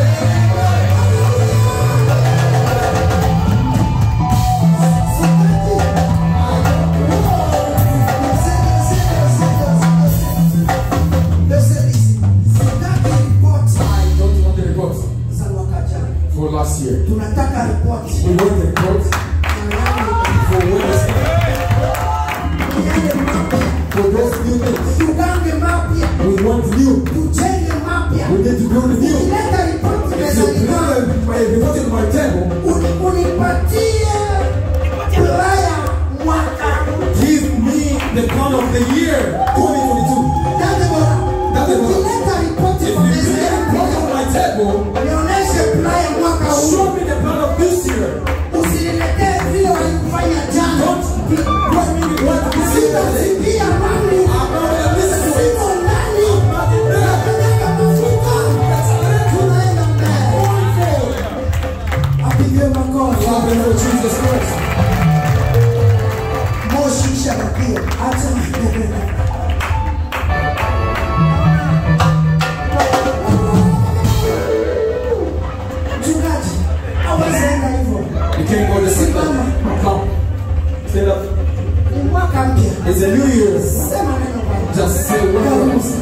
I don't want the report for last year. tunataka ripoti We want the report for Wednesday. yale mapya For those new things. tugange mapya We want new. tujenge mapya We need to build new. ukileta ripoti If you mezani bring mwangu, the report in my table, uni- unipatie ulaya mwaka give me the count of the year 2022. Dada bora, Dada bora. ukileta ripoti If kwa you meza bring the yangu, report on my table, nionyeshe ulaya mwaka huu show me the plan of this year. usiniletee vile walikufanya jana Don't bring me the one this year. sitazibia mami I'm not gonna listen to it. siko ndani I'm not in there. nakanyaga mafuta tunaenda mbele Going forward. apigiwe makofi Clap it for Jesus Christ. moshi ishabakia hata mchungaji awezeenda hivyo You can't go this way. Come. Stand up. ni mwaka mpya It's a new year. sema neno Bwana. Just say one word. Cho-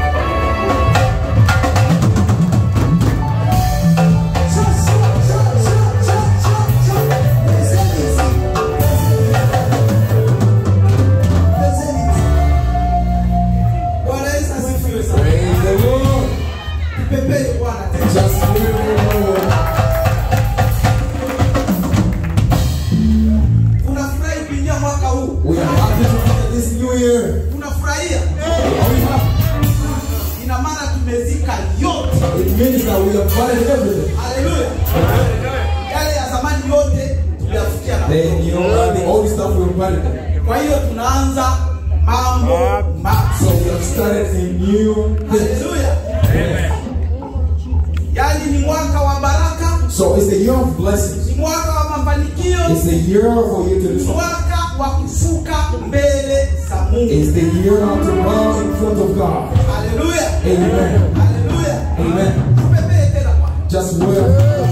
cho- cho- cho- cho- cho- cho. Present it. Present it. Bwana Yesu asifiwe sana. Praise the Lord. Pepeni Bwana tena. Just live the Lord. Unafurahi kuingia mwaka huu? We are happy to enter this new year. Unafurahia? Are we happy? Ina maana tumezika yote. It means that we have buried everything. Haleluya. Yale ya zamani yote tuliyafikia na Then you know the old stuff we buried. Kwa hiyo tunaanza mambo mapya. So we have started a new thing. Haleluya. Yaani ni mwaka wa baraka, So it's the year of blessings. ni mwaka wa mafanikio, It's the year for you to ni do mwaka wa kufuka mbele za Mungu. It's the year to bow in front of God. Haleluya. Amen. Haleluya. Amen. Tupepee tena Bwana. Just well.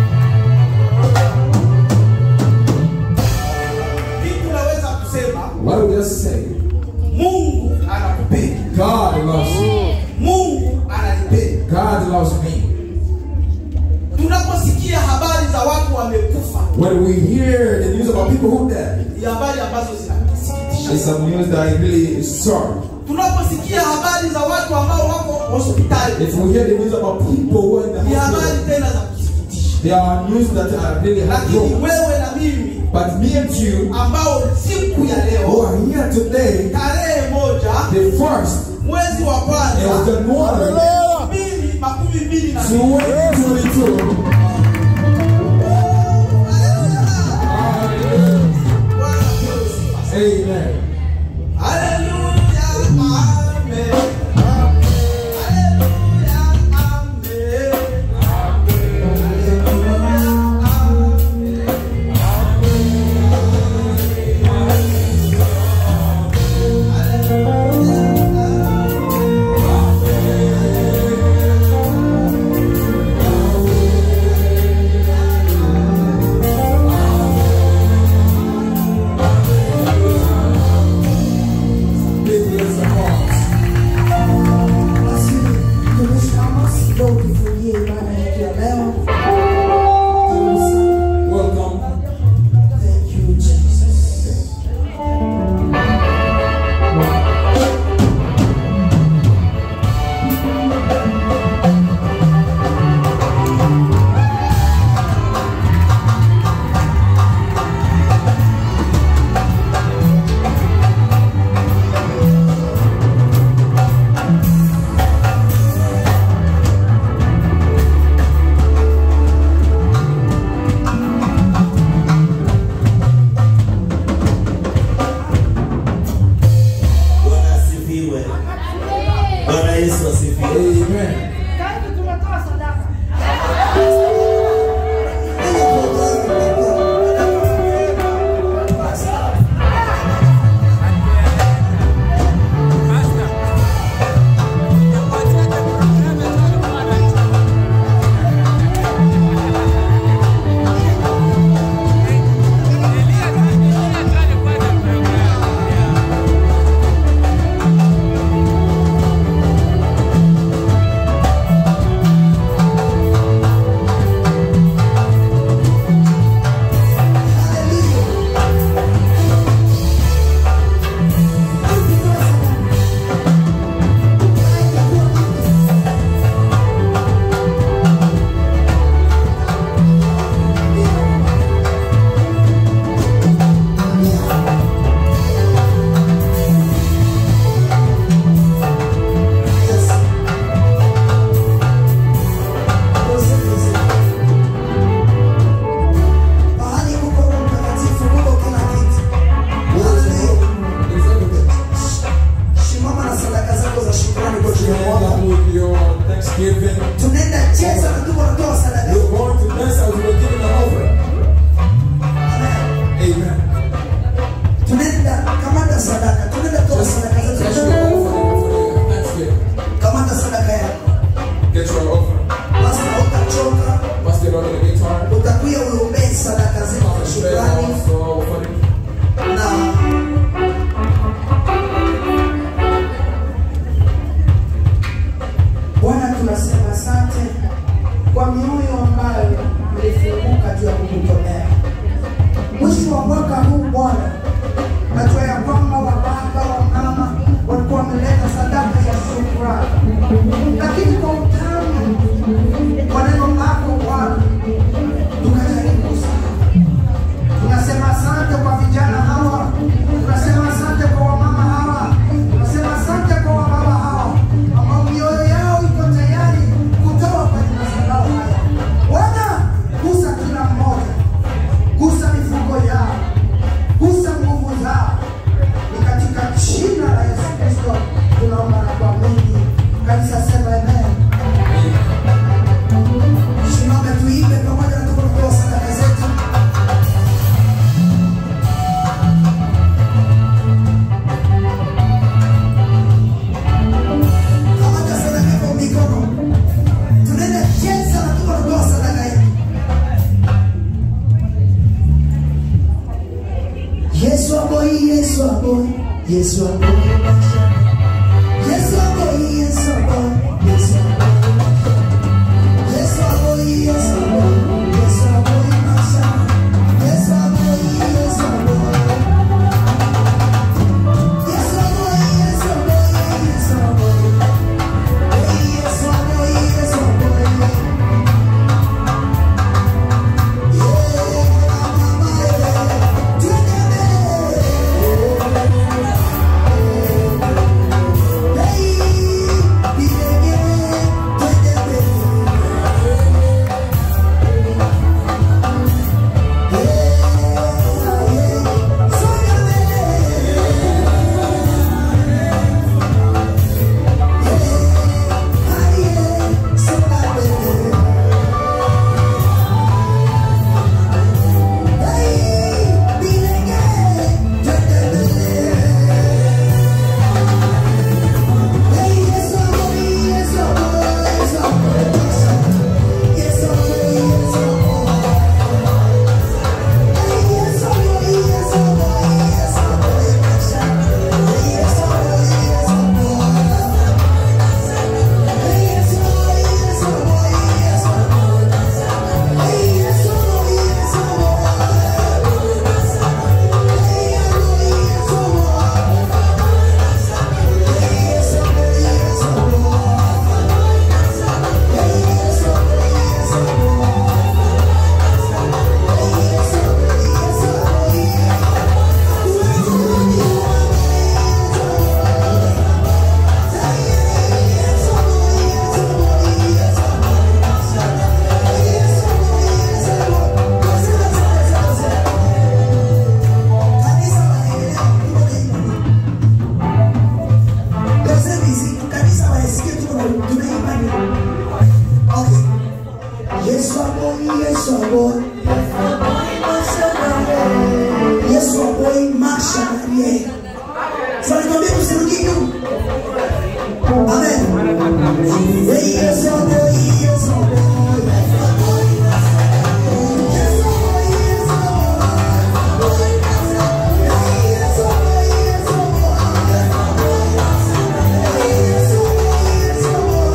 Kitu naweza kusema What do we just say? Mungu anakupenda. God loves you. Mungu ananipenda. God loves me. Tunaposikia habari za watu wamekufa, When we hear the news about people who died, ni habari ambazo zinasikitisha. it's some news that really is sorry. Tunaposikia habari za watu ambao wako hospitali, If we hear the news about people who are in the ni habari hospital, tena za kusikitisha. there are news that are really Lakini heartbroken. wewe na mimi But me and you ambao siku ya who leo are here today, tarehe moja the first mwezi wa of kwanza January mbili makumi mbili na mbili 2022. Bwana apewe sifa. Amen. Haleluya, amen. Haleluya, amen. Big yes, of course. Basi tumesimama kidogo kufanyia ibada yetu ya leo. Welcome. Thank you Jesus. Bwana asifiwe. Bwana Yesu asifiwe. Amen. Mahali kuko Roho Mtakatifu, kuko kila kitu. Haleluya. It's everything. Simama na sadaka zako za shukrani kwa jina la Stand Bwana. up with your thanksgiving. Tunaenda cheza na tuko natoa sadaka. You're going to dance as we're giving an offering. Amen. Amen. Tunaenda kamata sadaka. Tunaenda toa Just sadaka zetu. get your offering for your thanksgiving. Kamata sadaka yako. Get your offering. Basi na utachoka. Pass it on to the guitar. Utakuya uombee sadaka zetu za Straight shukrani off, so offering. na Bwana tunasema asante kwa mioyo ambayo ilifunguka juu ya kukutolea. Mwisho wa mwaka huu Bwana, najua ya kwamba wababa wa mama walikuwa wameleta sadaka ya shukrani, lakini kwa utamu wa neno lako Bwana tukajaribu sana tunasema asante kwa vijana hawa, tunasema asante kwa wamama hawa, tunasema asante kwa wababa hawa ambao mioyo yao iko tayari kutoa kwenye madhabahu haya. Yesu aboy maisha. Yesu aboy, Yesu aboy, Yesu aboy. Yesu aboy, Yesu aboy, Yesu aboy maisha. Yesu aboy, Yesu aboy. Yesu aboy, Yesu aboy, Yesu aboy. Hey, Yesu aboy, Yesu aboy. Yeah, mama, yeah. Twende mbele. Hey, bilege, twende mbele. Yesu aboy, Yesu aboy. Yesu aboy maisha ndani yake. Sasa nikwambie usirudi nyuma. Amen. Hey, Yesu aboy, Yesu aboy. Yesu aboy, Yesu aboy. Hey, Yesu aboy, Yesu aboy. Hey, Yesu aboy, Yesu aboy.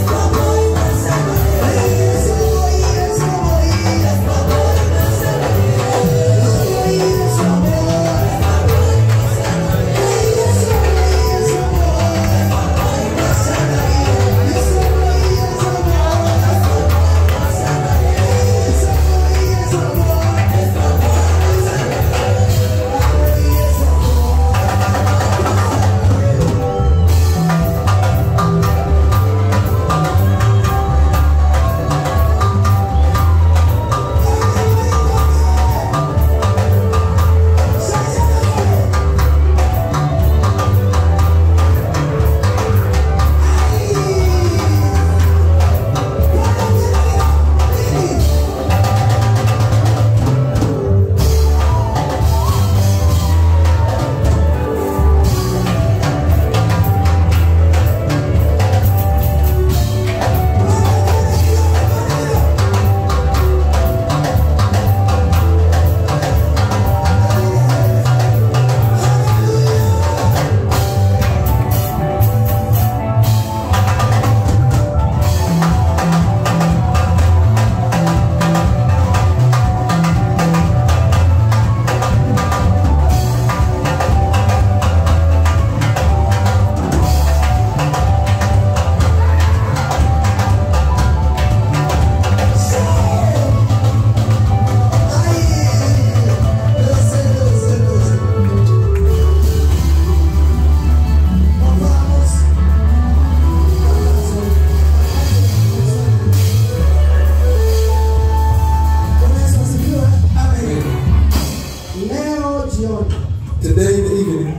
Hey, Yesu aboy, Yesu aboy. Hey, Yesu aboy. Leo jioni, Today in the evening,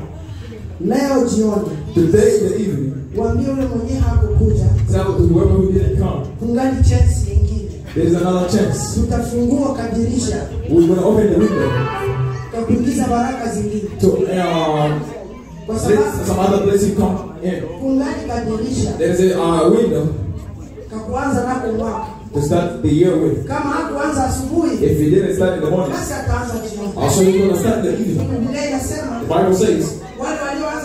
leo jioni, today in the evening, waambie yule mwenyewe hakukuja, tell whoever who didn't come, kungali chance nyingine. there is another chance. Tutafungua kadirisha We're going to open the window tutakuingiza baraka zingine, to um, kwa let sababu some other blessing come in. kungali kadirisha There is a uh, window kakuanza nako mwaka. to start the year with. Kama hakuanza asubuhi, If you didn't start in the morning, basi ataanza jioni. also you're going to start in the evening. Biblia inasema The Bible says, wale walioanza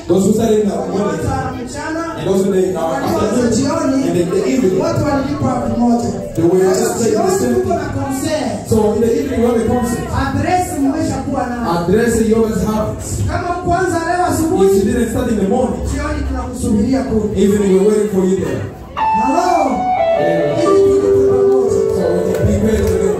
Those who started in the morning watu wa mchana and those in the uh, watu wa afternoon jioni and the, the evening. wote walilipa elfu moja. They were just Sasa taking the jioni same tuko thing. na concert. So in the evening we have a concert. Adresi mmeshakuwa nayo. Address you always have it. Kama kwanza leo If you asubuhi, didn't start in the morning, jioni tunakusubiria kule. evening we're waiting for you there. Halo, Yeah. ili tulipe pamoja. So we can be ready together.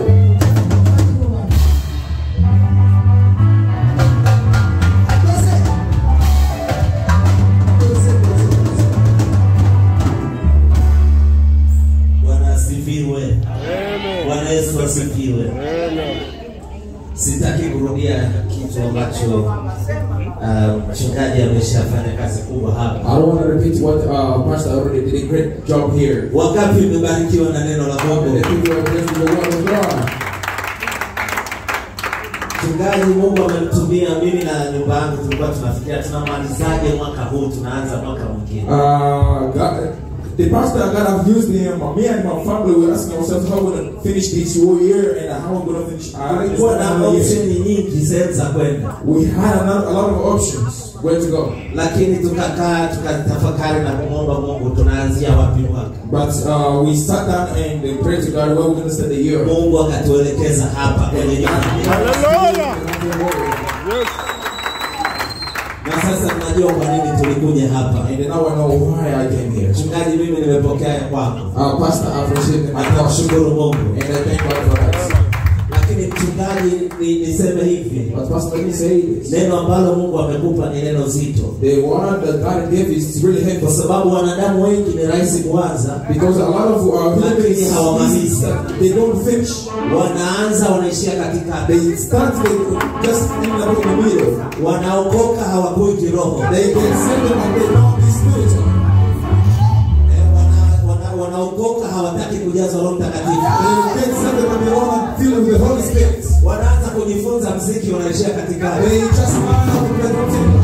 Bwana asifiwe. Bwana Yesu asifiwe. Sitaki kurudia kitu ambacho uh, mchungaji ameshafanya kazi kubwa hapa. I don't want to repeat what uh, Pastor already did a great job here. Wangapi mmebarikiwa na neno la And Mungu? the people are blessed with the word of God. Mchungaji, Mungu amemtumia mimi na nyumba yangu, tulikuwa tunafikiria tunamalizaje mwaka huu, tunaanza mwaka mwingine. Uh, God, the pastor God have used him. Me and my family were asking ourselves how we're gonna finish this whole year and how we're gonna finish. Uh, this Kulikuwa na another year. option nyingi sehemu za kwenda, We had a lot, a lot of options where to go, lakini tukakaa tukatafakari na kumwomba Mungu tunaanzia wapi mwaka. but uh, we sat down and uh, prayed to God where we're gonna start the year. Mungu akatuelekeza hapa kwenye nyumba. Na sasa tunajua kwa nini tulikuja hapa. And now I know why I came here. Mchungaji, mimi nimepokea ya kwako, Uh, pastor, I appreciate my na pastor, tunashukuru Mungu. and I thank God for that. Lakini mchungaji, ni, niseme hivi, But pastor, let me say this: neno ambalo Mungu amekupa ni neno zito, the word that God gave is really heavy. kwa sababu wanadamu wengi ni rahisi kuanza, Because a lot of uh, human Lakini beings, hawamalizi. they don't finish. wanaanza wanaishia katika, They start they just in the, in the middle. wanaokoka hawakui kiroho, They get saved and they don't be spiritual. Eh, wana- wana- wanaokoka hawataki kujazwa Roho Mtakatifu, They get saved and they don't feel with the Holy Spirit. wanaanza kujifunza mziki, wanaishia katika They just learn how to play something.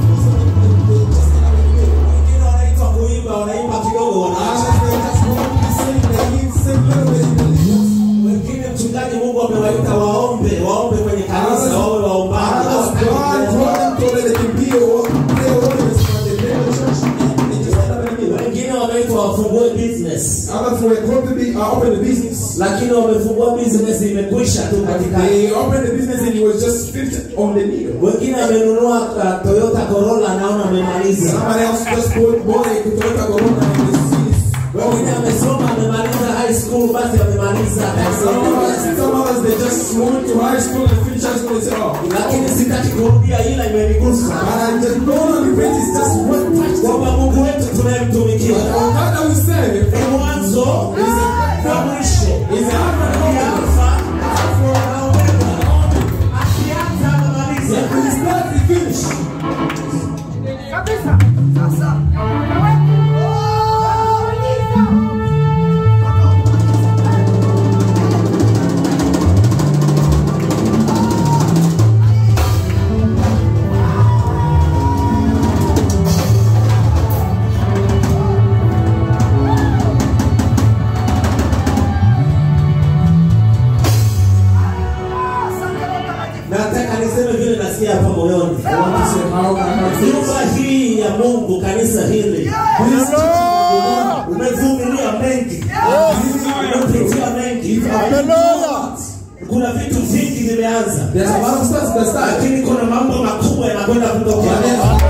wengine wanaitwa kuimba, wanaimba kidogo, wanaacha They just want to sing. They sing little bit. wengine. Mchungaji, Mungu amewaita waombe, waombe kwenye kanisa, wawe waombaji, God hawataki told them to let them be or play organs, but they play the church and they just end up in the middle. wengine wameitwa wafungue business Others were called to be uh, open the business. lakini wamefungua business imekwisha tu katika They opened the business and it was just fixed on the needle. wengine amenunua uh, Toyota Corolla anaona amemaliza Somebody else just bought, bought a Toyota Corona and they see it. wengine amesoma amemaliza high school basi amemaliza Some others, some others, they just went to high school and finished high school and say, oh, lakini sitaki kurudia ila imenigusa but I just don't want to repent, it's just one touch. kwamba Mungu wetu tunayemtumikia But our God that we serve ni mwanzo na mwisho is ni Alpha and Alfa na Omega akianza anamaliza Omega. He start, he finish. nataka niseme vile nasikia hapa moyoni I want to say how can I feel? nyumba hii ya Mungu kanisa hili This church umevumilia mengi umepitia mengi kuna vitu vingi vimeanza There's a lot of stuff that start. lakini kuna mambo makubwa yanakwenda kutokea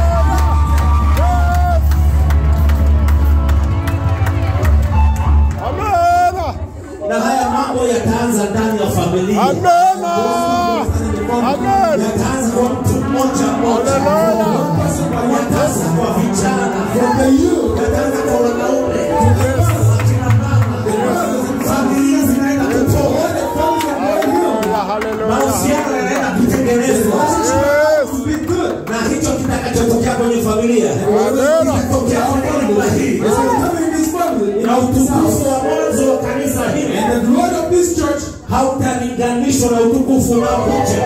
na haya mambo yataanza ndani ya familia yataanza kwa mtu mmoja mmoja yataanza kwa vijana yataanza kwa wanaume akina mama familia zinaenda kutoka mahusiano yanaenda kutengenezwa na hicho kitakachotokea kwenye familia kitatokea kwenye nyumba hii na utukufu wa mwanzo wa kanisa hili And the glory of this church hautalinganishwa na utukufu unaokuja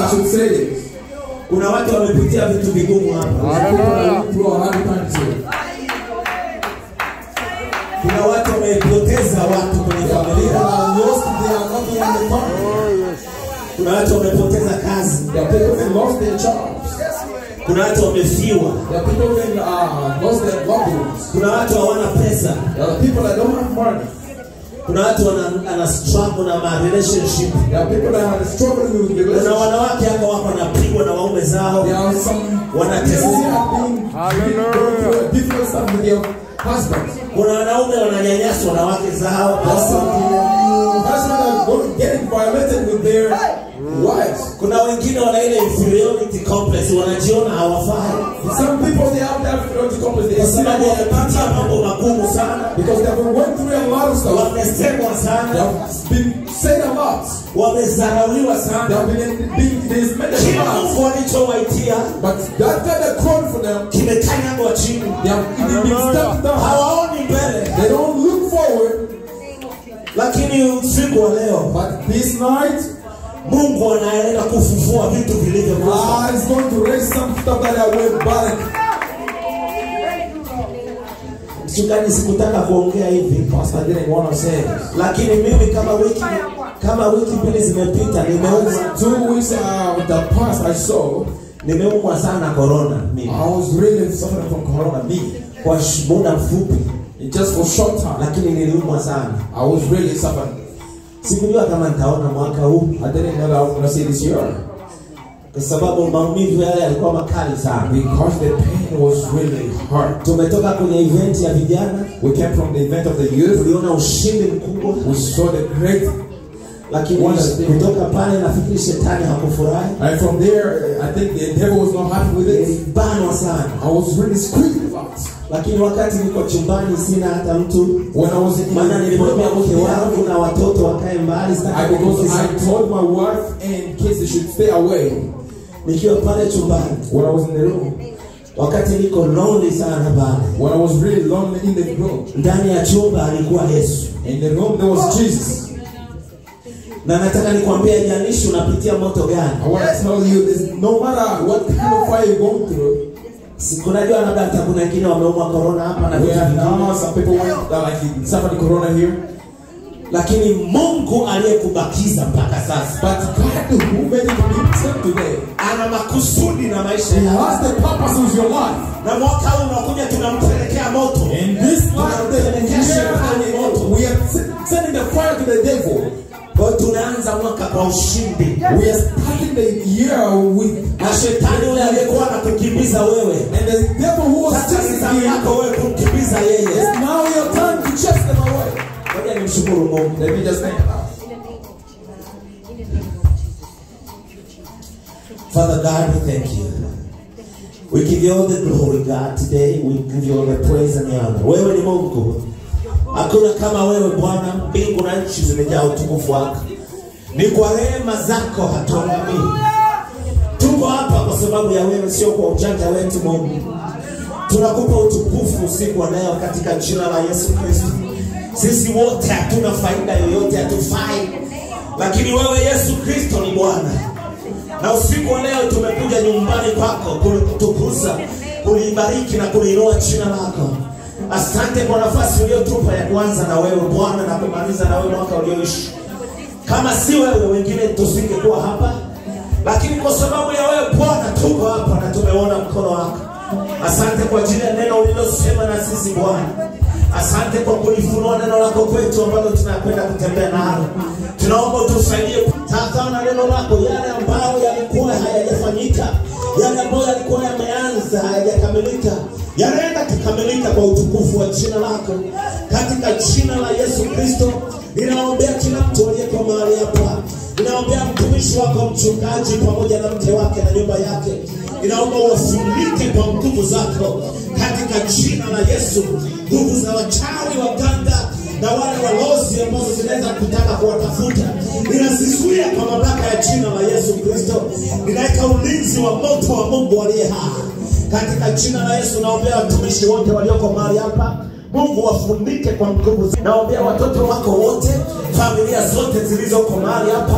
I should say this. kuna watu wamepitia vitu vigumu hapa People are going through a hard times here. kuna watu wamepoteza watu kwenye People familia are lost, they are not in the family. kuna watu wamepoteza kazi There are people who lost their jobs. kuna watu wamefiwa There are people who uh, lost their loved ones. kuna watu hawana pesa There are people that don't have money. kuna watu wana, ana struggle na ma relationship There are people that are struggling with kuna relationships. wanawake hapa wako wanapigwa na waume zao There are some Wanateseka. they are being going through a different stuff with their husbands. kuna wanaume wananyanyaswa na wake zao There are some husbands that are going- getting violated with their wives. kuna wengine wana ile inferiority complex wanajiona hawafai Some people they have that inferiority complex. They kwa see sababu that they are wamepitia not mambo magumu sana because they have been going through a lot of stuff. wamesemwa They sana have been said a lot. wamezarauliwa They sana have been being this made kila a lot. mungu alichowaitia But that kind of call for them, kimekanyagwa chini they have they've been stepped down. hawaoni mbele They don't look forward. lakini usiku wa leo But this night, mungu anaenda kufufua vitu vilivyokufa God is going to raise some stuff that are way back. mchungaji sikutaka kuongea hivi Pastor didn't want to say this. lakini mimi kama wiki kama wiki mbili zimepita nimeumwa Two weeks uh, the past, I saw nimeumwa sana korona mimi I was really suffering from corona. Me, kwa sh- muda mfupi It just for short time, lakini niliumwa sana I was really suffering. sikujua kama nitaona mwaka huu I didn't know that I was going to see this year kwa sababu maumivu yale yalikuwa makali sana because the pain was really hard. tumetoka kwenye event ya vijana We came from the event of the youth. tuliona ushindi mkubwa We saw the great, lakini Wonderful. kutoka pale nafikiri shetani hakufurahi and from there, I think the devil was not happy with it. nilibanwa sana I was really squeezed a lot. lakini wakati niko chumbani sina hata mtu When I was in maana nilimwambia mke wangu I, na watoto wakae mbali sitaki because kugusa. I told my wife and kids they should stay away nikiwa pale chumbani when I was in the room. wakati niko lonely sana pale When I was really lonely in the room. ndani ya chumba alikuwa yesu In the room there was Jesus. na nataka nikwambia ijalishi unapitia moto gani I want to tell you this no matter what kind of fire you're going through, Si- kunajua labda hata kuna wengine wameumwa korona hapa na we vitu have vingine now some people went uh, like suffering corona here. lakini mungu aliyekubakiza mpaka sasa But God who made it to be still today, ana makusudi na maisha He yako has the purpose with your life. na mwaka huu unakuja tunampelekea moto In this life, the year, we are sending the fire to the devil. kwa hiyo tunaanza mwaka kwa ushindi We are starting the year with na shetani yule aliyekuwa anakukimbiza wewe and the devil who was sasa ni chasing zamu you. yako wewe kumkimbiza yeye It's now your time to chase them away. ngoja nimshukuru mungu Let me just think. Father God, we thank you. We give you all the glory, God, today. We give you all the praise and the honor. Wewe ni Mungu. Hakuna kama wewe Bwana, mbingu na nchi zimejaa utukufu wako. Ni kwa rehema zako hatuangamii. Tuko hapa kwa sababu ya wewe, sio kwa ujanja wetu Mungu. Tunakupa utukufu usiku wa leo katika jina la Yesu Kristo. Sisi wote hatuna faida yoyote, hatufai, lakini wewe Yesu Kristo ni Bwana na usiku wa leo tumekuja nyumbani kwako kulikutukuza kulibariki na kuliinua jina lako asante kwa nafasi uliotupa ya kuanza na wewe bwana na kumaliza na wewe mwaka ulioishi kama si wewe wengine tusingekuwa hapa lakini kwa sababu ya wewe bwana tuko hapa na tumeona mkono wako asante kwa ajili ya neno ulilosema na sisi bwana asante kwa kulifunua neno lako kwetu ambalo tunakwenda kutembea nalo tunaomba utusaidie tazama na neno lako yale ambayo yalikuwa hayajafanyika yale ambayo yalikuwa yameanza hayajakamilika yanaenda kukamilika kwa utukufu wa jina lako katika jina la yesu kristo ninaombea kila mtu aliyeko mahali hapa ninaombea mtumishi wako mchungaji pamoja na mke wake na nyumba yake ninaomba uwafunike kwa nguvu zako katika jina la yesu nguvu za wachawi waganga na wale walozi ambazo zinaweza kutaka kuwatafuta ninazizuia kwa mamlaka ya jina la yesu kristo ninaweka ulinzi wa moto wa mungu aliye hai katika jina la yesu naombea watumishi wote walioko mahali hapa mungu wafunike kwa nguvu naombea watoto wako wote familia zote zilizoko mahali hapa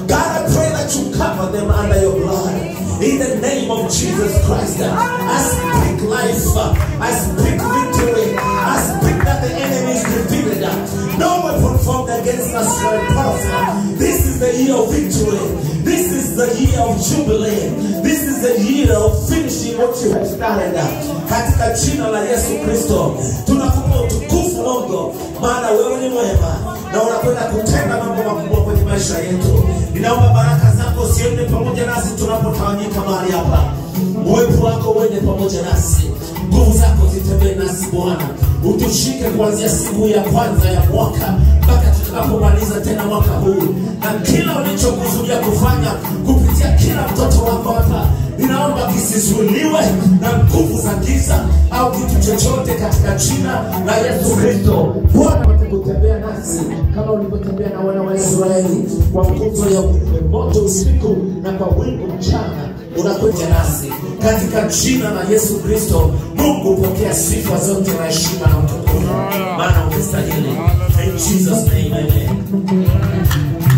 God, I pray that you cover them under your blood. In the name of Jesus Christ, I speak life. I speak victory. I speak that the enemy is defeated. No weapon formed against us shall prosper. This is the year of victory. This is the year of jubilee. This is the year of finishing what you have started. Katika jina la Yesu Kristo tunakupa utukufu Mungu, maana wewe ni mwema na unakwenda kutenda mambo makubwa kwenye maisha yetu. Ninaomba baraka zako ziende pamoja nasi tunapotawanyika mahali hapa. Uwepo wako uende pamoja nasi, nguvu zako zitembee nasi Bwana, utushike kuanzia siku ya kwanza ya mwaka mpaka tutakapomaliza tena mwaka huu, na kila ulichokusudia kufanya kupitia kila mtoto wako hapa ninaomba kisizuiliwe na nguvu za giza au kitu chochote katika jina la Yesu Kristo. Bwana apate kutembea nasi kama ulivyotembea na wana wa Israeli kwa nguzo ya moto usiku na kwa wingu mchana unakuja nasi katika jina la Yesu Kristo. Mungu pokea sifa zote na heshima na utukufu, maana umestahili. In Jesus name, amen.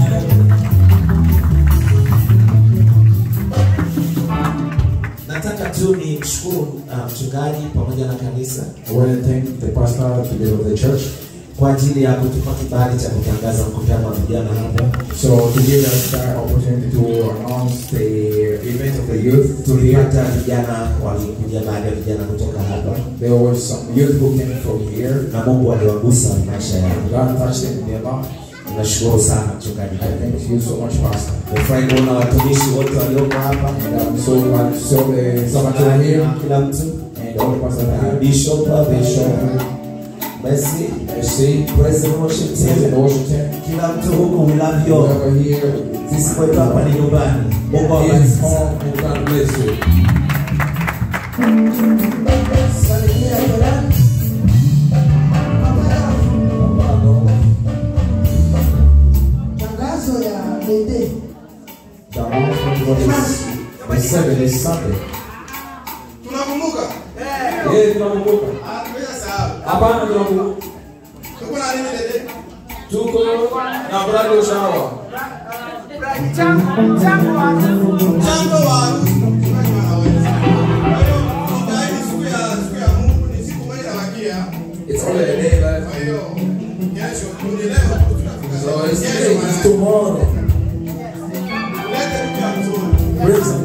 Nataka tu ni mshukuru uh, mchungaji pamoja na kanisa I want to thank the pastor together with the church. kwa ajili ya kutupa kibali cha kutangaza mkutano wa vijana hapa. So to give us that opportunity to announce the event of the youth here. Tulipata vijana walikuja baada ya vijana kutoka hapa, There was some youth who came from here. na Mungu aliwagusa maisha yao. God touched them in their life. Nashukuru sana mchungaji. I thank you so much, Pastor. Nafurahi kuona watumishi wote walioko hapa, And I'm so glad to saw the servants over here kila mtu, and all the pastors that are Bishop, Bishop, Mercy, MC, Praise the Worship Praise the Team, Washington, kila mtu huku, we love you all. over here. Sisi kwetu hapa ni nyumbani. Mungu It awabariki is sana. home and God bless you. Salimia jirani. Tangazo ya Dede. The announcement was the seventh is Sunday. tunakumbuka Yeah, tunakumbuka. Ah, tumeshasahau. Hapana, tunakumbuka. tuko na nini dede Tuko na bridal shower. mchango wa harusi mchungaji wanaweza kwa hiyo itaini siku ya siku ya Mungu ni siku moja inabakia It's only a day left. kwa hiyo kesho ni leo tunafika So it's, kesho it's tomorrow. lete mtu mzuri Bring some